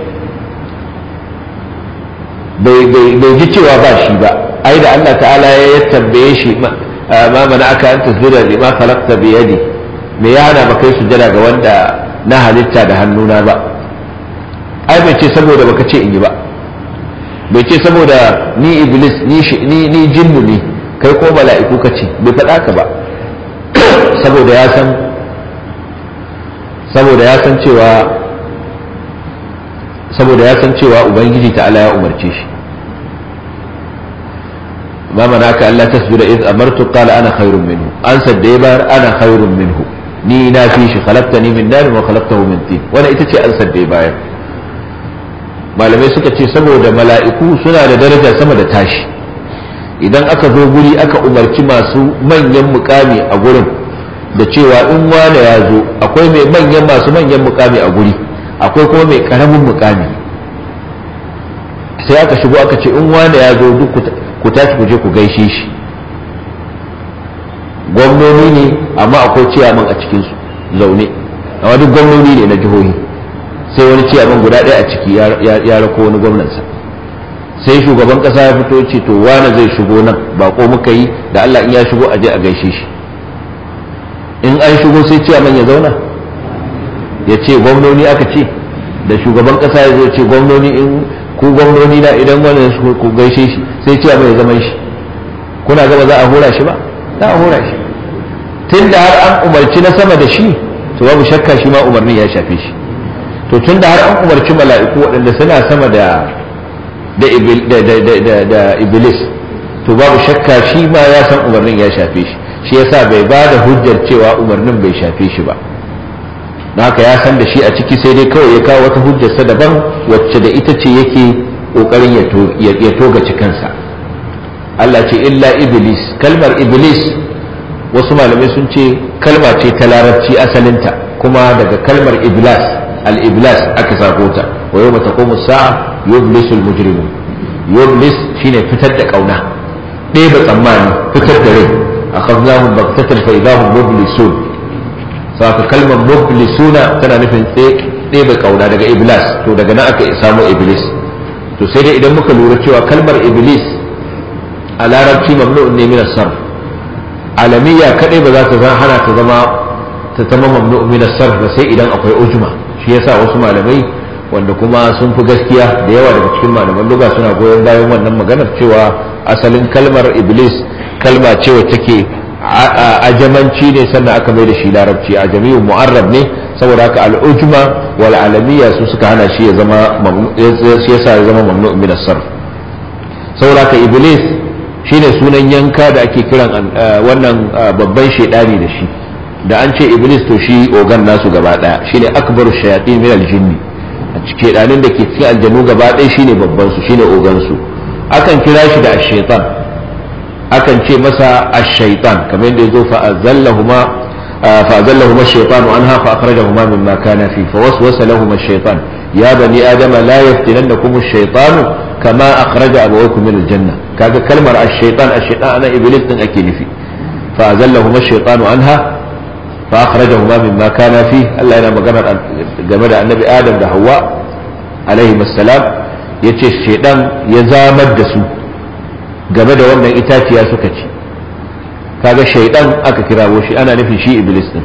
bai ji cewa ba shi ba ai da Allah ta'ala ya tambaye shi ma mana aka an tasbira da ma khalaqta bi yadi me ya hana ba kai sujjada ga wanda na halitta da hannuna ba ai bai ce saboda baka ce in yi ba bai ce saboda ni iblis ni ni jinnu ne kai ko mala'iku ka ce bai faɗa ka ba saboda ya san saboda ya san cewa saboda ya san cewa ubangiji ta'ala ya umarce shi ma manaka Allah tasbira iz amartu qala ana khairun minhu an sadda bar ana khairun minhu ni na fi shi khalaqtani min nar wa khalaqtahu min tin wannan ita ce an sadda bayar malamai suka ce saboda mala'iku suna da daraja sama da tashi idan aka zo guri aka umarci masu manyan mukami a gurin da cewa in wane ya zo akwai mai manyan masu manyan mukami a guri akwai kuma mai karamin mukami sai aka shigo aka ce in wane ya zo duk ku tashi ku je ku gaishe shi gwamnoni ne amma akwai ciyaman a cikinsu zaune amma duk gwamnoni ne na jihohi sai wani ciyaman guda ɗaya a ciki ya rako wani gwamnansa sai shugaban ƙasa ya fito ce to wane zai shigo nan bako muka yi da Allah in ya shigo aje a gaishe shi in an shigo sai ciyaman ya zauna ya ce gwamnoni aka ce da shugaban ƙasa ya zo ce gwamnoni in ku gwamnoni na idan wannan ku gaishe shi sai ciyaman ya zama shi kuna gaba za a hura shi ba za a hura shi tun da har an umarci na sama da shi to babu shakka shi ma umarnin ya shafe shi to tun da har an umarci mala'iku waɗanda suna sama da da iblis to babu shakka shi ma ya san umarnin ya shafe shi shi yasa bai ba da hujjar cewa umarnin bai shafe shi ba na haka ya san da shi a ciki sai dai kawai ya kawo wata hujjarsa daban wacce da ita ce yake ƙoƙarin ya toga cikansa Allah ce illa iblis kalmar iblis wasu malamai sun ce kalma ce ta larabci asalinta kuma daga kalmar iblas al-iblas aka sako ta wa yau mata komu sa'a yublisul mujrimun yublis shine fitar da kauna ɗeba tsammani fitar da rai akhadnahum baghtatan fa idahum mublisun saka kalmar mublisuna tana nufin ɗeba kauna daga iblis to daga nan aka samu iblis to sai dai idan muka lura cewa kalmar iblis a larabci mamnu'un ne min sarf alamiya kadai ba za ta hana ta zama ta zama mamnu'un min sarf ba sai idan akwai ujma shi yasa wasu malamai wanda kuma sun fi gaskiya da yawa daga cikin malaman luga suna goyon bayan wannan maganar cewa asalin kalmar iblis kalma ce wacce take ajamanci ne sannan aka mai da shi larabci ajamiyu mu'arrab ne saboda haka al'ujma wal alamiya su suka hana shi ya zama shi yasa ya zama mamnu min as-sarf saboda haka iblis shine sunan yanka da ake kiran wannan babban shedani da shi da an ce iblis to shi ogan nasu gaba daya shine akbaru shayatin min al-jinni a cikin ɗanin da ke cikin aljanu gaba ɗaya shine babban su shine ogan su akan kira shi da ash-shaytan akan ce masa ash-shaytan kamar yadda yazo fa azallahuma fa azallahuma ash-shaytanu anha fa akhrajahuma mimma kana fi fa waswasa lahum ash-shaytan ya bani adama la yaftinannakum ash-shaytanu kama akhraja abawaykum min al-janna kaga kalmar ash-shaytan ash-shaytan ana iblis din ake nufi fa azallahuma ash-shaytanu anha فأخرجهما مما كان فيه الله ينام مجمع جمد النبي آدم ده هواء عليه السلام yace shedan ya zamar da su game da wannan itaciya suka ci kaga shaidan aka kirawo shi ana nufin shi iblis din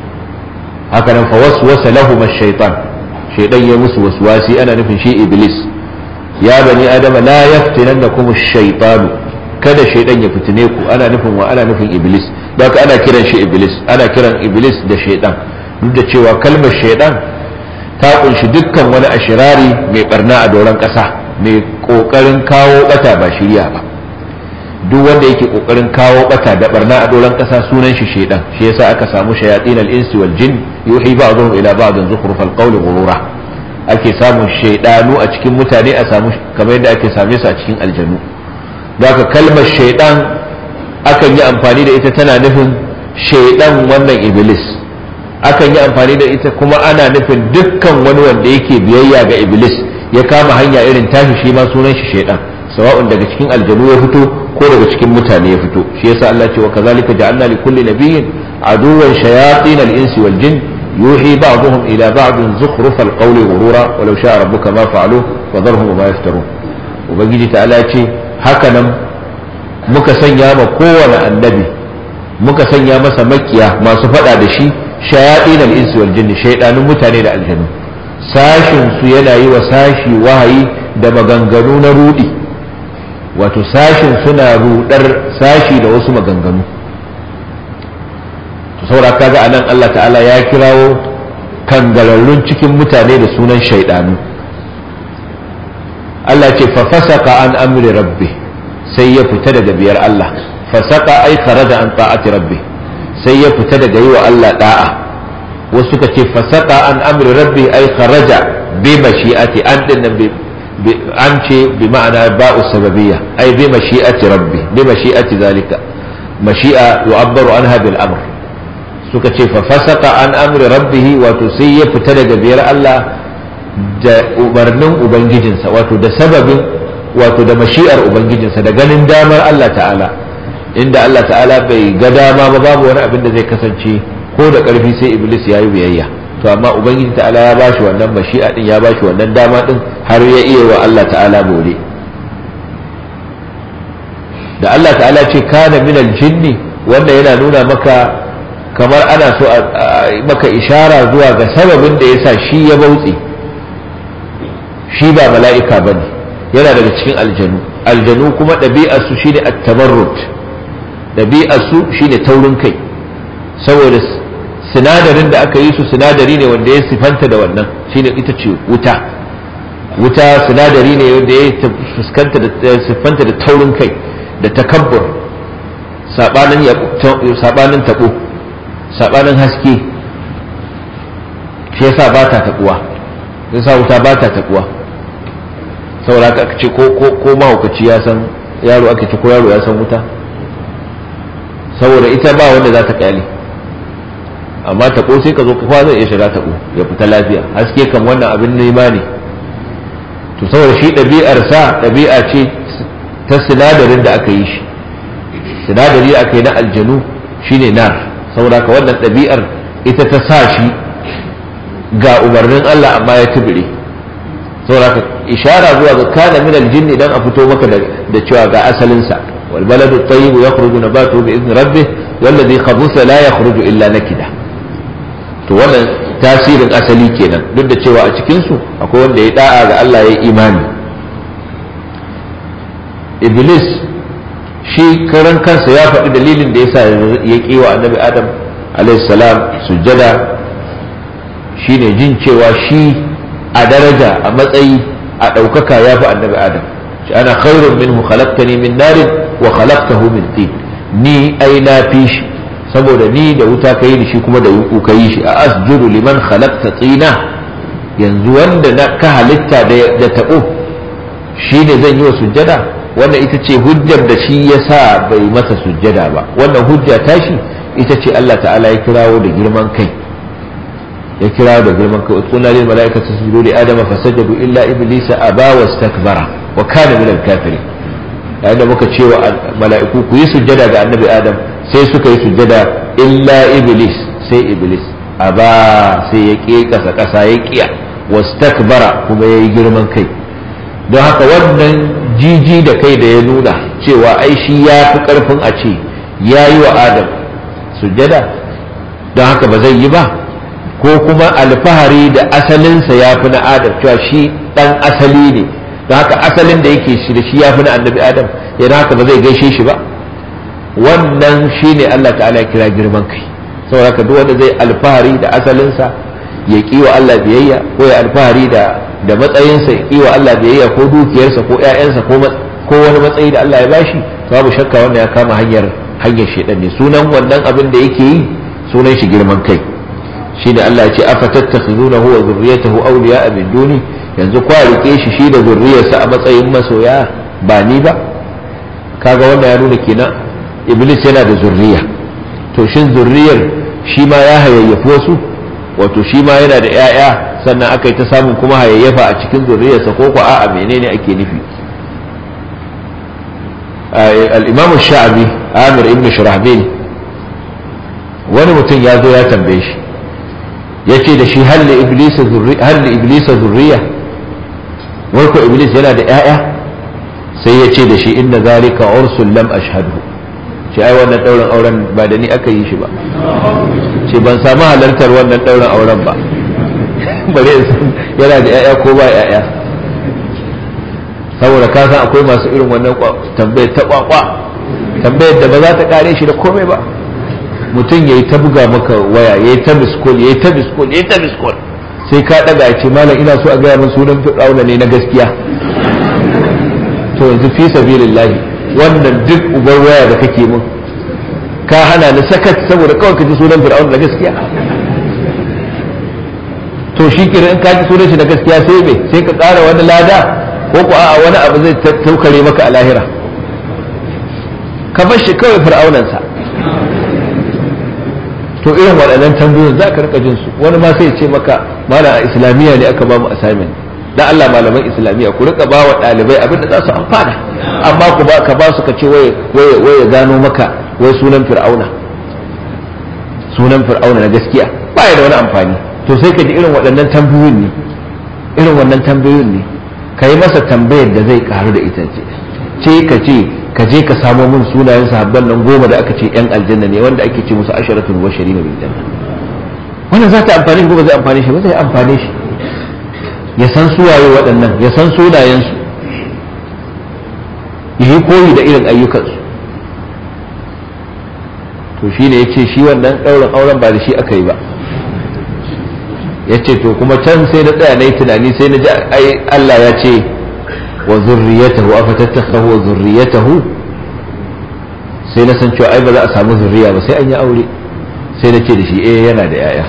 haka nan fa waswasa lahum ash-shaytan shaidan ya musu waswasi ana nufin shi iblis ya bani adama la yaftinannakum ash-shaytanu kada shaidan ya fitine ku ana nufin wa ana nufin iblis don ana kiran shi iblis ana kiran iblis da shaidan duk da cewa kalmar shaidan ta kunshi dukkan wani ashirari mai barna a doron ƙasa mai ƙoƙarin kawo bata ba shirya ba duk wanda yake ƙoƙarin kawo bata da barna a doron ƙasa sunan shi shaidan shi yasa aka samu shayatin al-insi wal jin yuhi ba'dhum ila ba'dhin zukhruf al-qawl ghurura ake samun shaidanu a cikin mutane a samu kamar yadda ake same su a cikin aljanu daga kalmar shaidan akan yi amfani da ita tana nufin shaidan wannan iblis akan yi amfani da ita kuma ana nufin dukkan wani wanda yake biyayya ga iblis ya kama hanya irin tashi shi ma sunan shi shaidan sawa'un daga cikin aljanu ya fito ko daga cikin mutane ya fito shi yasa Allah ce wa kazalika ja'alna li kulli nabiyyin aduwwan shayatin al-insi wal jin yuhi ba'dhum ila ba'din zukhruf al-qawli ghurura walau sha'a rabbuka ma fa'aluhu wa dharhum ma yaftarun ubangiji ta'ala ce haka nan muka sanya ma kowane annabi muka sanya masa makiya masu faɗa da shi shayaɗin al'insu wal jinni shaidanun mutane da aljanu sashin su yana yi wa sashi wahayi da maganganu na rudi wato sashin suna rudar sashi da wasu maganganu to saboda kaga anan Allah ta'ala ya kirawo kangararrun cikin mutane da sunan shaidanu Allah ce fa fasaka an amri rabbi sai ya fita daga biyar Allah fasaka ai kharaja an ta'ati rabbi sai ya fita daga yi wa Allah da'a wasu suka ce fasaka an amri rabbi ai kharaja bi mashi'ati an din nan an ce bi ma'ana ba'u sababiyya ai bi mashi'ati rabbi bi mashi'ati zalika mashi'a yu'abbaru anha bil amr suka ce fa fasaka an amri rabbih wato sai ya fita daga biyar Allah da umarnin ubangijinsa wato da sababin wato da mashi'ar ubangijinsa da ganin damar Allah ta'ala inda Allah ta'ala bai ga dama ba babu wani abin da zai kasance ko da ƙarfi sai iblis ya yi biyayya to amma ubangiji ta'ala ya bashi wannan mashi'a din ya bashi wannan dama din har ya iya wa Allah ta'ala bore da Allah ta'ala ce kana minal jinni wanda yana nuna maka kamar ana so maka ishara zuwa ga sababin da yasa shi ya bautse shi ba mala'ika bane yana daga cikin aljanu aljanu kuma ɗabi'arsu shine at-tabarrut ɗabi'arsu shine taurin kai saboda sinadarin da aka yi su sinadari ne wanda ya sifanta da wannan shine ita ce wuta wuta sinadari ne wanda ya fuskanta da siffanta da taurin kai da takabbur sabanin sabanin tabo sabanin haske shi yasa ba ta tabuwa yasa wuta ba ta tabuwa saboda aka ce ko ko ko mahaukaci ya san yaro aka ce ko yaro ya san wuta saboda ita ba wanda za ta kyale amma taɓo sai ka zo ka zai iya shiga taɓo ya fita lafiya haske kan wannan abin nema ne to saboda shi ɗabi'arsa ɗabi'a ce ta sinadarin da aka yi shi sinadari aka yi na aljanu shine nar saboda ka wannan ɗabi'ar ita ta sa shi ga umarnin Allah amma ya tubire saboda ka ishara zuwa ga kana min aljinni dan a fito maka da cewa ga asalinsa wal baladu tayyib yakhruju nabatuhu bi idni rabbih والذي خبث لا يخرج illa nakida to wannan tasirin asali kenan duk da cewa a cikinsu akwai wanda ya da'a ga Allah ya imani iblis shi karan kansa ya faɗi dalilin da yasa ya ƙi wa annabi adam salam sujjada shine jin cewa shi a daraja a matsayi a ɗaukaka ya fi annabi adam shi ana khairun minhu khalaqtani min narin wa khalaqtahu min tin ni ai na fi shi saboda ni da wuta ka yi da shi kuma da yuku ka yi shi a asjudu liman khalaqta tsina yanzu wanda na ka halitta da taɓo shi ne zan yi wa sujjada wannan ita ce hujjar da shi ya sa bai masa sujjada ba wannan hujja tashi ita ce Allah ta'ala ya kirawo da girman kai ya kirawo da girman kai utqulna lil malaikati sujudu li adama fasajadu illa iblisa aba wastakbara wa kana min al-kafirin yayin da muka ce wa mala'iku ku yi sujjada ga annabi adam sai suka yi sujjada illa iblis sai iblis a ba sai ya ƙe ƙasa ƙasa ya ƙiya wastakbara kuma ya yi girman kai don haka wannan jiji da kai da ya nuna cewa ai shi ya fi ƙarfin a ce ya yi wa adam sujjada don haka ba zai yi ba ko kuma alfahari da asalinsa ya fi na adam cewa shi ɗan asali ne don haka asalin da yake shi da shi ya fi na annabi adam yana haka ba zai gaishe shi ba wannan shine Allah ta'ala ya kira girman kai saboda haka duk wanda zai alfahari da asalinsa ya ki wa Allah biyayya ko ya alfahari da da matsayinsa ya ki wa Allah biyayya ko dukiyarsa ko ƴaƴansa ko ko wani matsayi da Allah ya bashi to babu shakka wanda ya kama hanyar hanyar shedan ne sunan wannan abin da yake yi sunan shi girman kai shine Allah ya ce afatattakhizunahu wa dhurriyyatahu awliya'a min duni yanzu kwa rike shi shi da zurriyarsa a matsayin masoya ba ni ba kaga wanda ya nuna kenan iblis yana da zurriya to shin zurriyar shi ma ya hayayyafi wasu wato shi ma yana da 'ya'ya sannan aka yi ta samun kuma hayayyafa a cikin zurriyarsa ko ko a'a menene ake nufi al-imam sha'abi amir ibn shurahbil wani mutum ya zo ya tambaye shi ya ce da shi hal li iblisa zurriya wai ko iblis yana da 'ya'ya sai ya ce da shi inna zalika ursul lam ashhadu ce ai wannan ɗaurin auren ba da ni aka yi shi ba ce ban samu halartar wannan ɗaurin auren ba bare yana da 'ya'ya ko ba 'ya'ya saboda ka san akwai masu irin wannan tambayar ta kwakwa tambayar da ba za ta kare shi da komai ba mutum ya yi ta buga maka waya ya yi ta biskol ya yi ta biskol ya yi ta biskol sai ka ɗaga ya ce malam ina so a gaya min sunan fir'auna ne na gaskiya to yanzu fi sabilillahi wannan duk ubar waya da kake mun ka hana ni sakat saboda kawai ka ji sunan fir'auna na gaskiya to shi kira in ka ji sunan shi na gaskiya sai me sai ka ƙara wani lada ko ko a'a wani abu zai taukare maka a lahira ka bar shi kawai fir'aunansa to irin waɗannan tambayoyin za ka rika jin su wani ma sai ce maka malam a islamiyya ne aka ba mu assignment dan Allah malaman islamiyya ku rika ba wa ɗalibai abin da za su amfana amma ku ba ka ba su ka ce waye waye waye gano maka wai sunan fir'auna sunan fir'auna na gaskiya ba ya da wani amfani to sai ka ji irin waɗannan tambayoyin ne irin wannan tambayoyin ne ka yi masa tambayar da zai karu da ita ce ce ka ce ka je ka samo min sunayen sahabban nan goma da aka ce yan aljanna ne wanda ake ce musu asharatul bashari na biljanna wannan za ta amfani ko ba zai amfane shi ba zai amfane shi ya san suwaye waɗannan ya san sunayensu ya yi koyi da irin ayyukansu to shi ne ya ce shi wannan ɗaurin auren ba da shi aka yi ba ya ce to kuma can sai na tsaya na yi tunani sai na ji ai Allah ya ce wa zurriyatahu afa tattakhahu wa zurriyatahu sai na san cewa ai ba za a samu zurriya ba sai an yi aure sai na ce da shi eh yana da yaya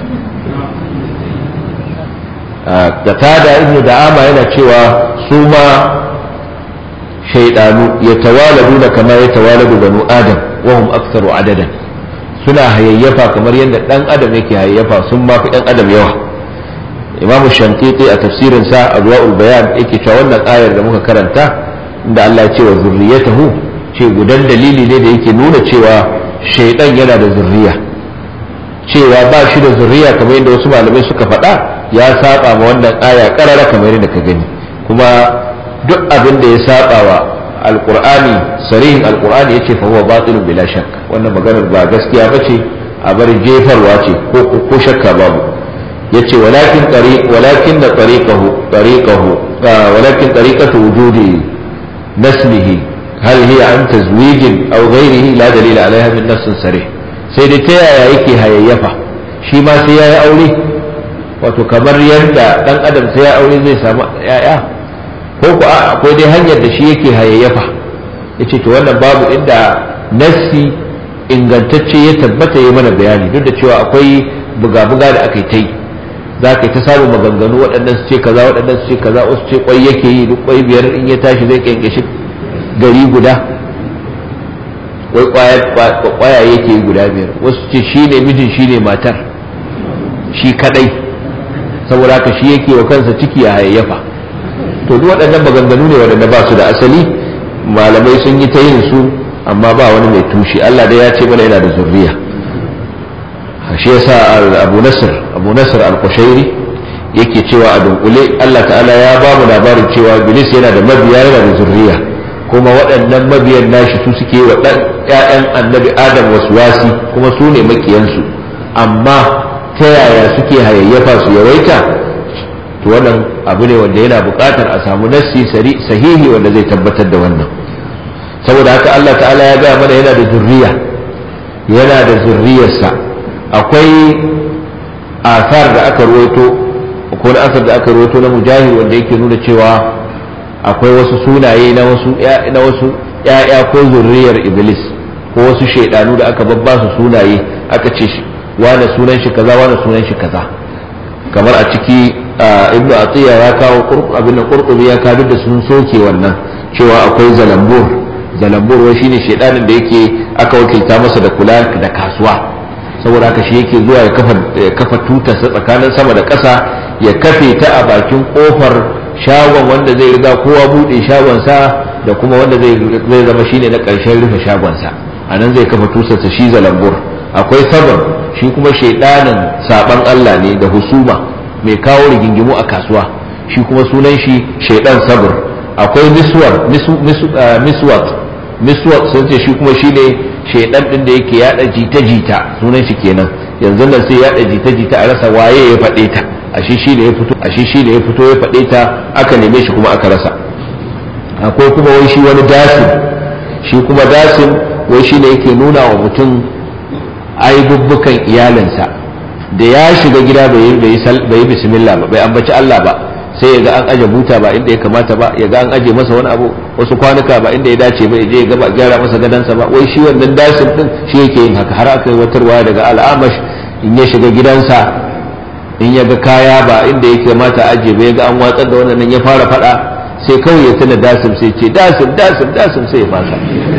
qatada ibn da'ama yana cewa su ma shaydanu yatawaladuna kama yatawaladu banu adam wa hum aktharu adadan suna hayayyafa kamar yadda dan adam yake hayayyafa sun ma fi dan adam yawa imamu shankiti a tafsirin sa adwa'ul bayan yake cewa wannan ayar da muka karanta inda Allah ya ce wa zurriyatahu ce gudan dalili ne da yake nuna cewa shaidan yana da zurriya cewa ba shi da zurriya kamar yadda wasu malamai suka faɗa ya saba ma wannan aya karara kamar yadda ka gani kuma duk abin da ya saba wa alqur'ani sarihin alqur'ani yace fa huwa batilun bila shakk wannan maganar ba gaskiya bace a bar jefarwa ce ko ko shakka babu yace walakin tariq walakin da tariqahu tariqahu walakin tariqatu wujudi naslihi hal hiya an tazwijin aw ghayrihi la dalila alaiha min nassin sarih sai dai ta yaya yake hayayyafa shi ma sai yayi aure wato kamar yadda dan adam sai ya aure zai samu yaya ko ku akwai dai hanyar da shi yake hayayyafa yace to wannan babu inda nassi ingantacce ya tabbata ya mana bayani duk da cewa akwai buga-buga da aka yi ta yi za ka yi ta samun maganganu waɗannan su ce kaza waɗannan su ce kaza wasu ce kwai yake yi duk kwai biyar in ya tashi zai kyankyashi gari guda wai kwaya yake yi guda biyar wasu ce shi ne mijin shi ne matar shi kadai saboda haka shi yake wa kansa ciki a hayayyafa to duk waɗannan maganganu ne waɗanda ba su da asali malamai sun yi ta yin su amma ba wani mai tushe Allah dai ya ce mana yana da zurriya shi yasa Abu Nasr Abu Nasr al-Qushairi yake cewa a dunkule Allah ta'ala ya ba mu labarin cewa Iblis yana da mabiya yana da zurriya kuma waɗannan mabiyan nashi su suke wa ɗan ƴaƴan annabi Adam waswasi kuma su ne makiyansu amma ta yaya suke hayayyafa su yawaita to wannan abu ne wanda yana buƙatar a samu nassi sahihi wanda zai tabbatar da wannan saboda haka Allah ta'ala ya gaya mana yana da zurriya yana da zurriyarsa akwai asar da aka ruwaito ko na asar da aka ruwaito na mujahid wanda yake nuna cewa akwai wasu sunaye na wasu na wasu ƴaƴa ko zurriyar iblis ko wasu shaidanu da aka babba su sunaye aka ce wane sunan shi kaza wane sunan shi kaza kamar a ciki ibnu atiya ya kawo abin da qurtubi ya kawo da sun soke wannan cewa akwai zalambur zalambur wai shine shaidanin da yake aka wakilta masa da kula da kasuwa saboda haka shi yake zuwa ya kafa kafa tutarsa tsakanin sama da ƙasa ya kafe ta a bakin kofar shagon wanda zai riga kowa bude shagonsa da kuma wanda zai zama shine na ƙarshen rufe shagonsa a nan zai kafa tutarsa shi zalambur akwai sabar shi kuma shaidanin saban Allah ne da husuma mai kawo rigingimu a kasuwa shi kuma sunan shi shaidan sabr akwai miswar miswat miswat sun ce shi kuma shine shaidan din da yake yada jita-jita sunan shi kenan yanzu nan sai yada jita-jita a rasa waye ya faɗe ta ashe shi ne ya fito ashe shi ne ya fito ya faɗe ta aka neme shi kuma aka rasa akwai kuma wai shi wani dasin shi kuma dasin wai shi ne yake nuna wa mutum aibubbukan iyalinsa da ya shiga gida bai yi bismillah ba bai ambaci Allah ba sai ya ga an aje buta ba inda ya kamata ba ya ga an aje masa wani abu wasu kwanuka ba inda ya dace ba ya je ya gaba gyara masa gadansa ba wai shi wannan dasin din shi yake yin haka har aka yi watarwa daga al'amash in ya shiga gidansa in ya ga kaya ba inda ya kamata aje ba ya ga an watsar da wannan ya fara fada sai kawai ya tuna dasim sai ce dasim dasim dasim sai ya fasa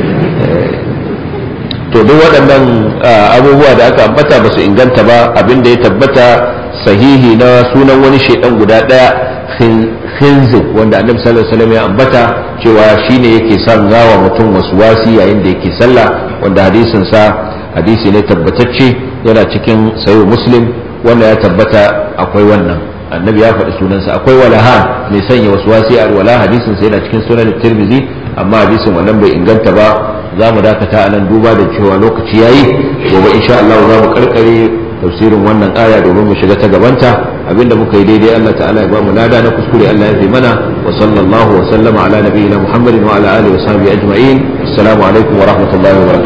to duk waɗannan abubuwa da aka ambata ba su inganta ba abinda ya tabbata sahihi na sunan wani shaidan guda ɗaya khinzib wanda annabi sallallahu alaihi wasallam ya ambata cewa shine yake son gawa mutum wasi yayin da yake sallah wanda hadisin sa hadisi ne tabbatacce yana cikin sayo muslim wanda ya tabbata akwai wannan annabi ya faɗi sunansa akwai walahan mai sanya wasi a wala hadisin sa yana cikin sunan tirmizi amma hadisin wannan bai inganta ba za mu dakata a nan duba da cewa lokaci yayi gobe insha Allah za mu karkare tafsirin wannan aya domin mu shiga ta gabanta abinda muka yi daidai Allah ta'ala ya ba mu lada na kuskure Allah ya fi mana wa sallallahu wa sallama ala nabiyina Muhammadin wa ala alihi wa sahbihi ajma'in assalamu alaikum wa rahmatullahi wa barakatuh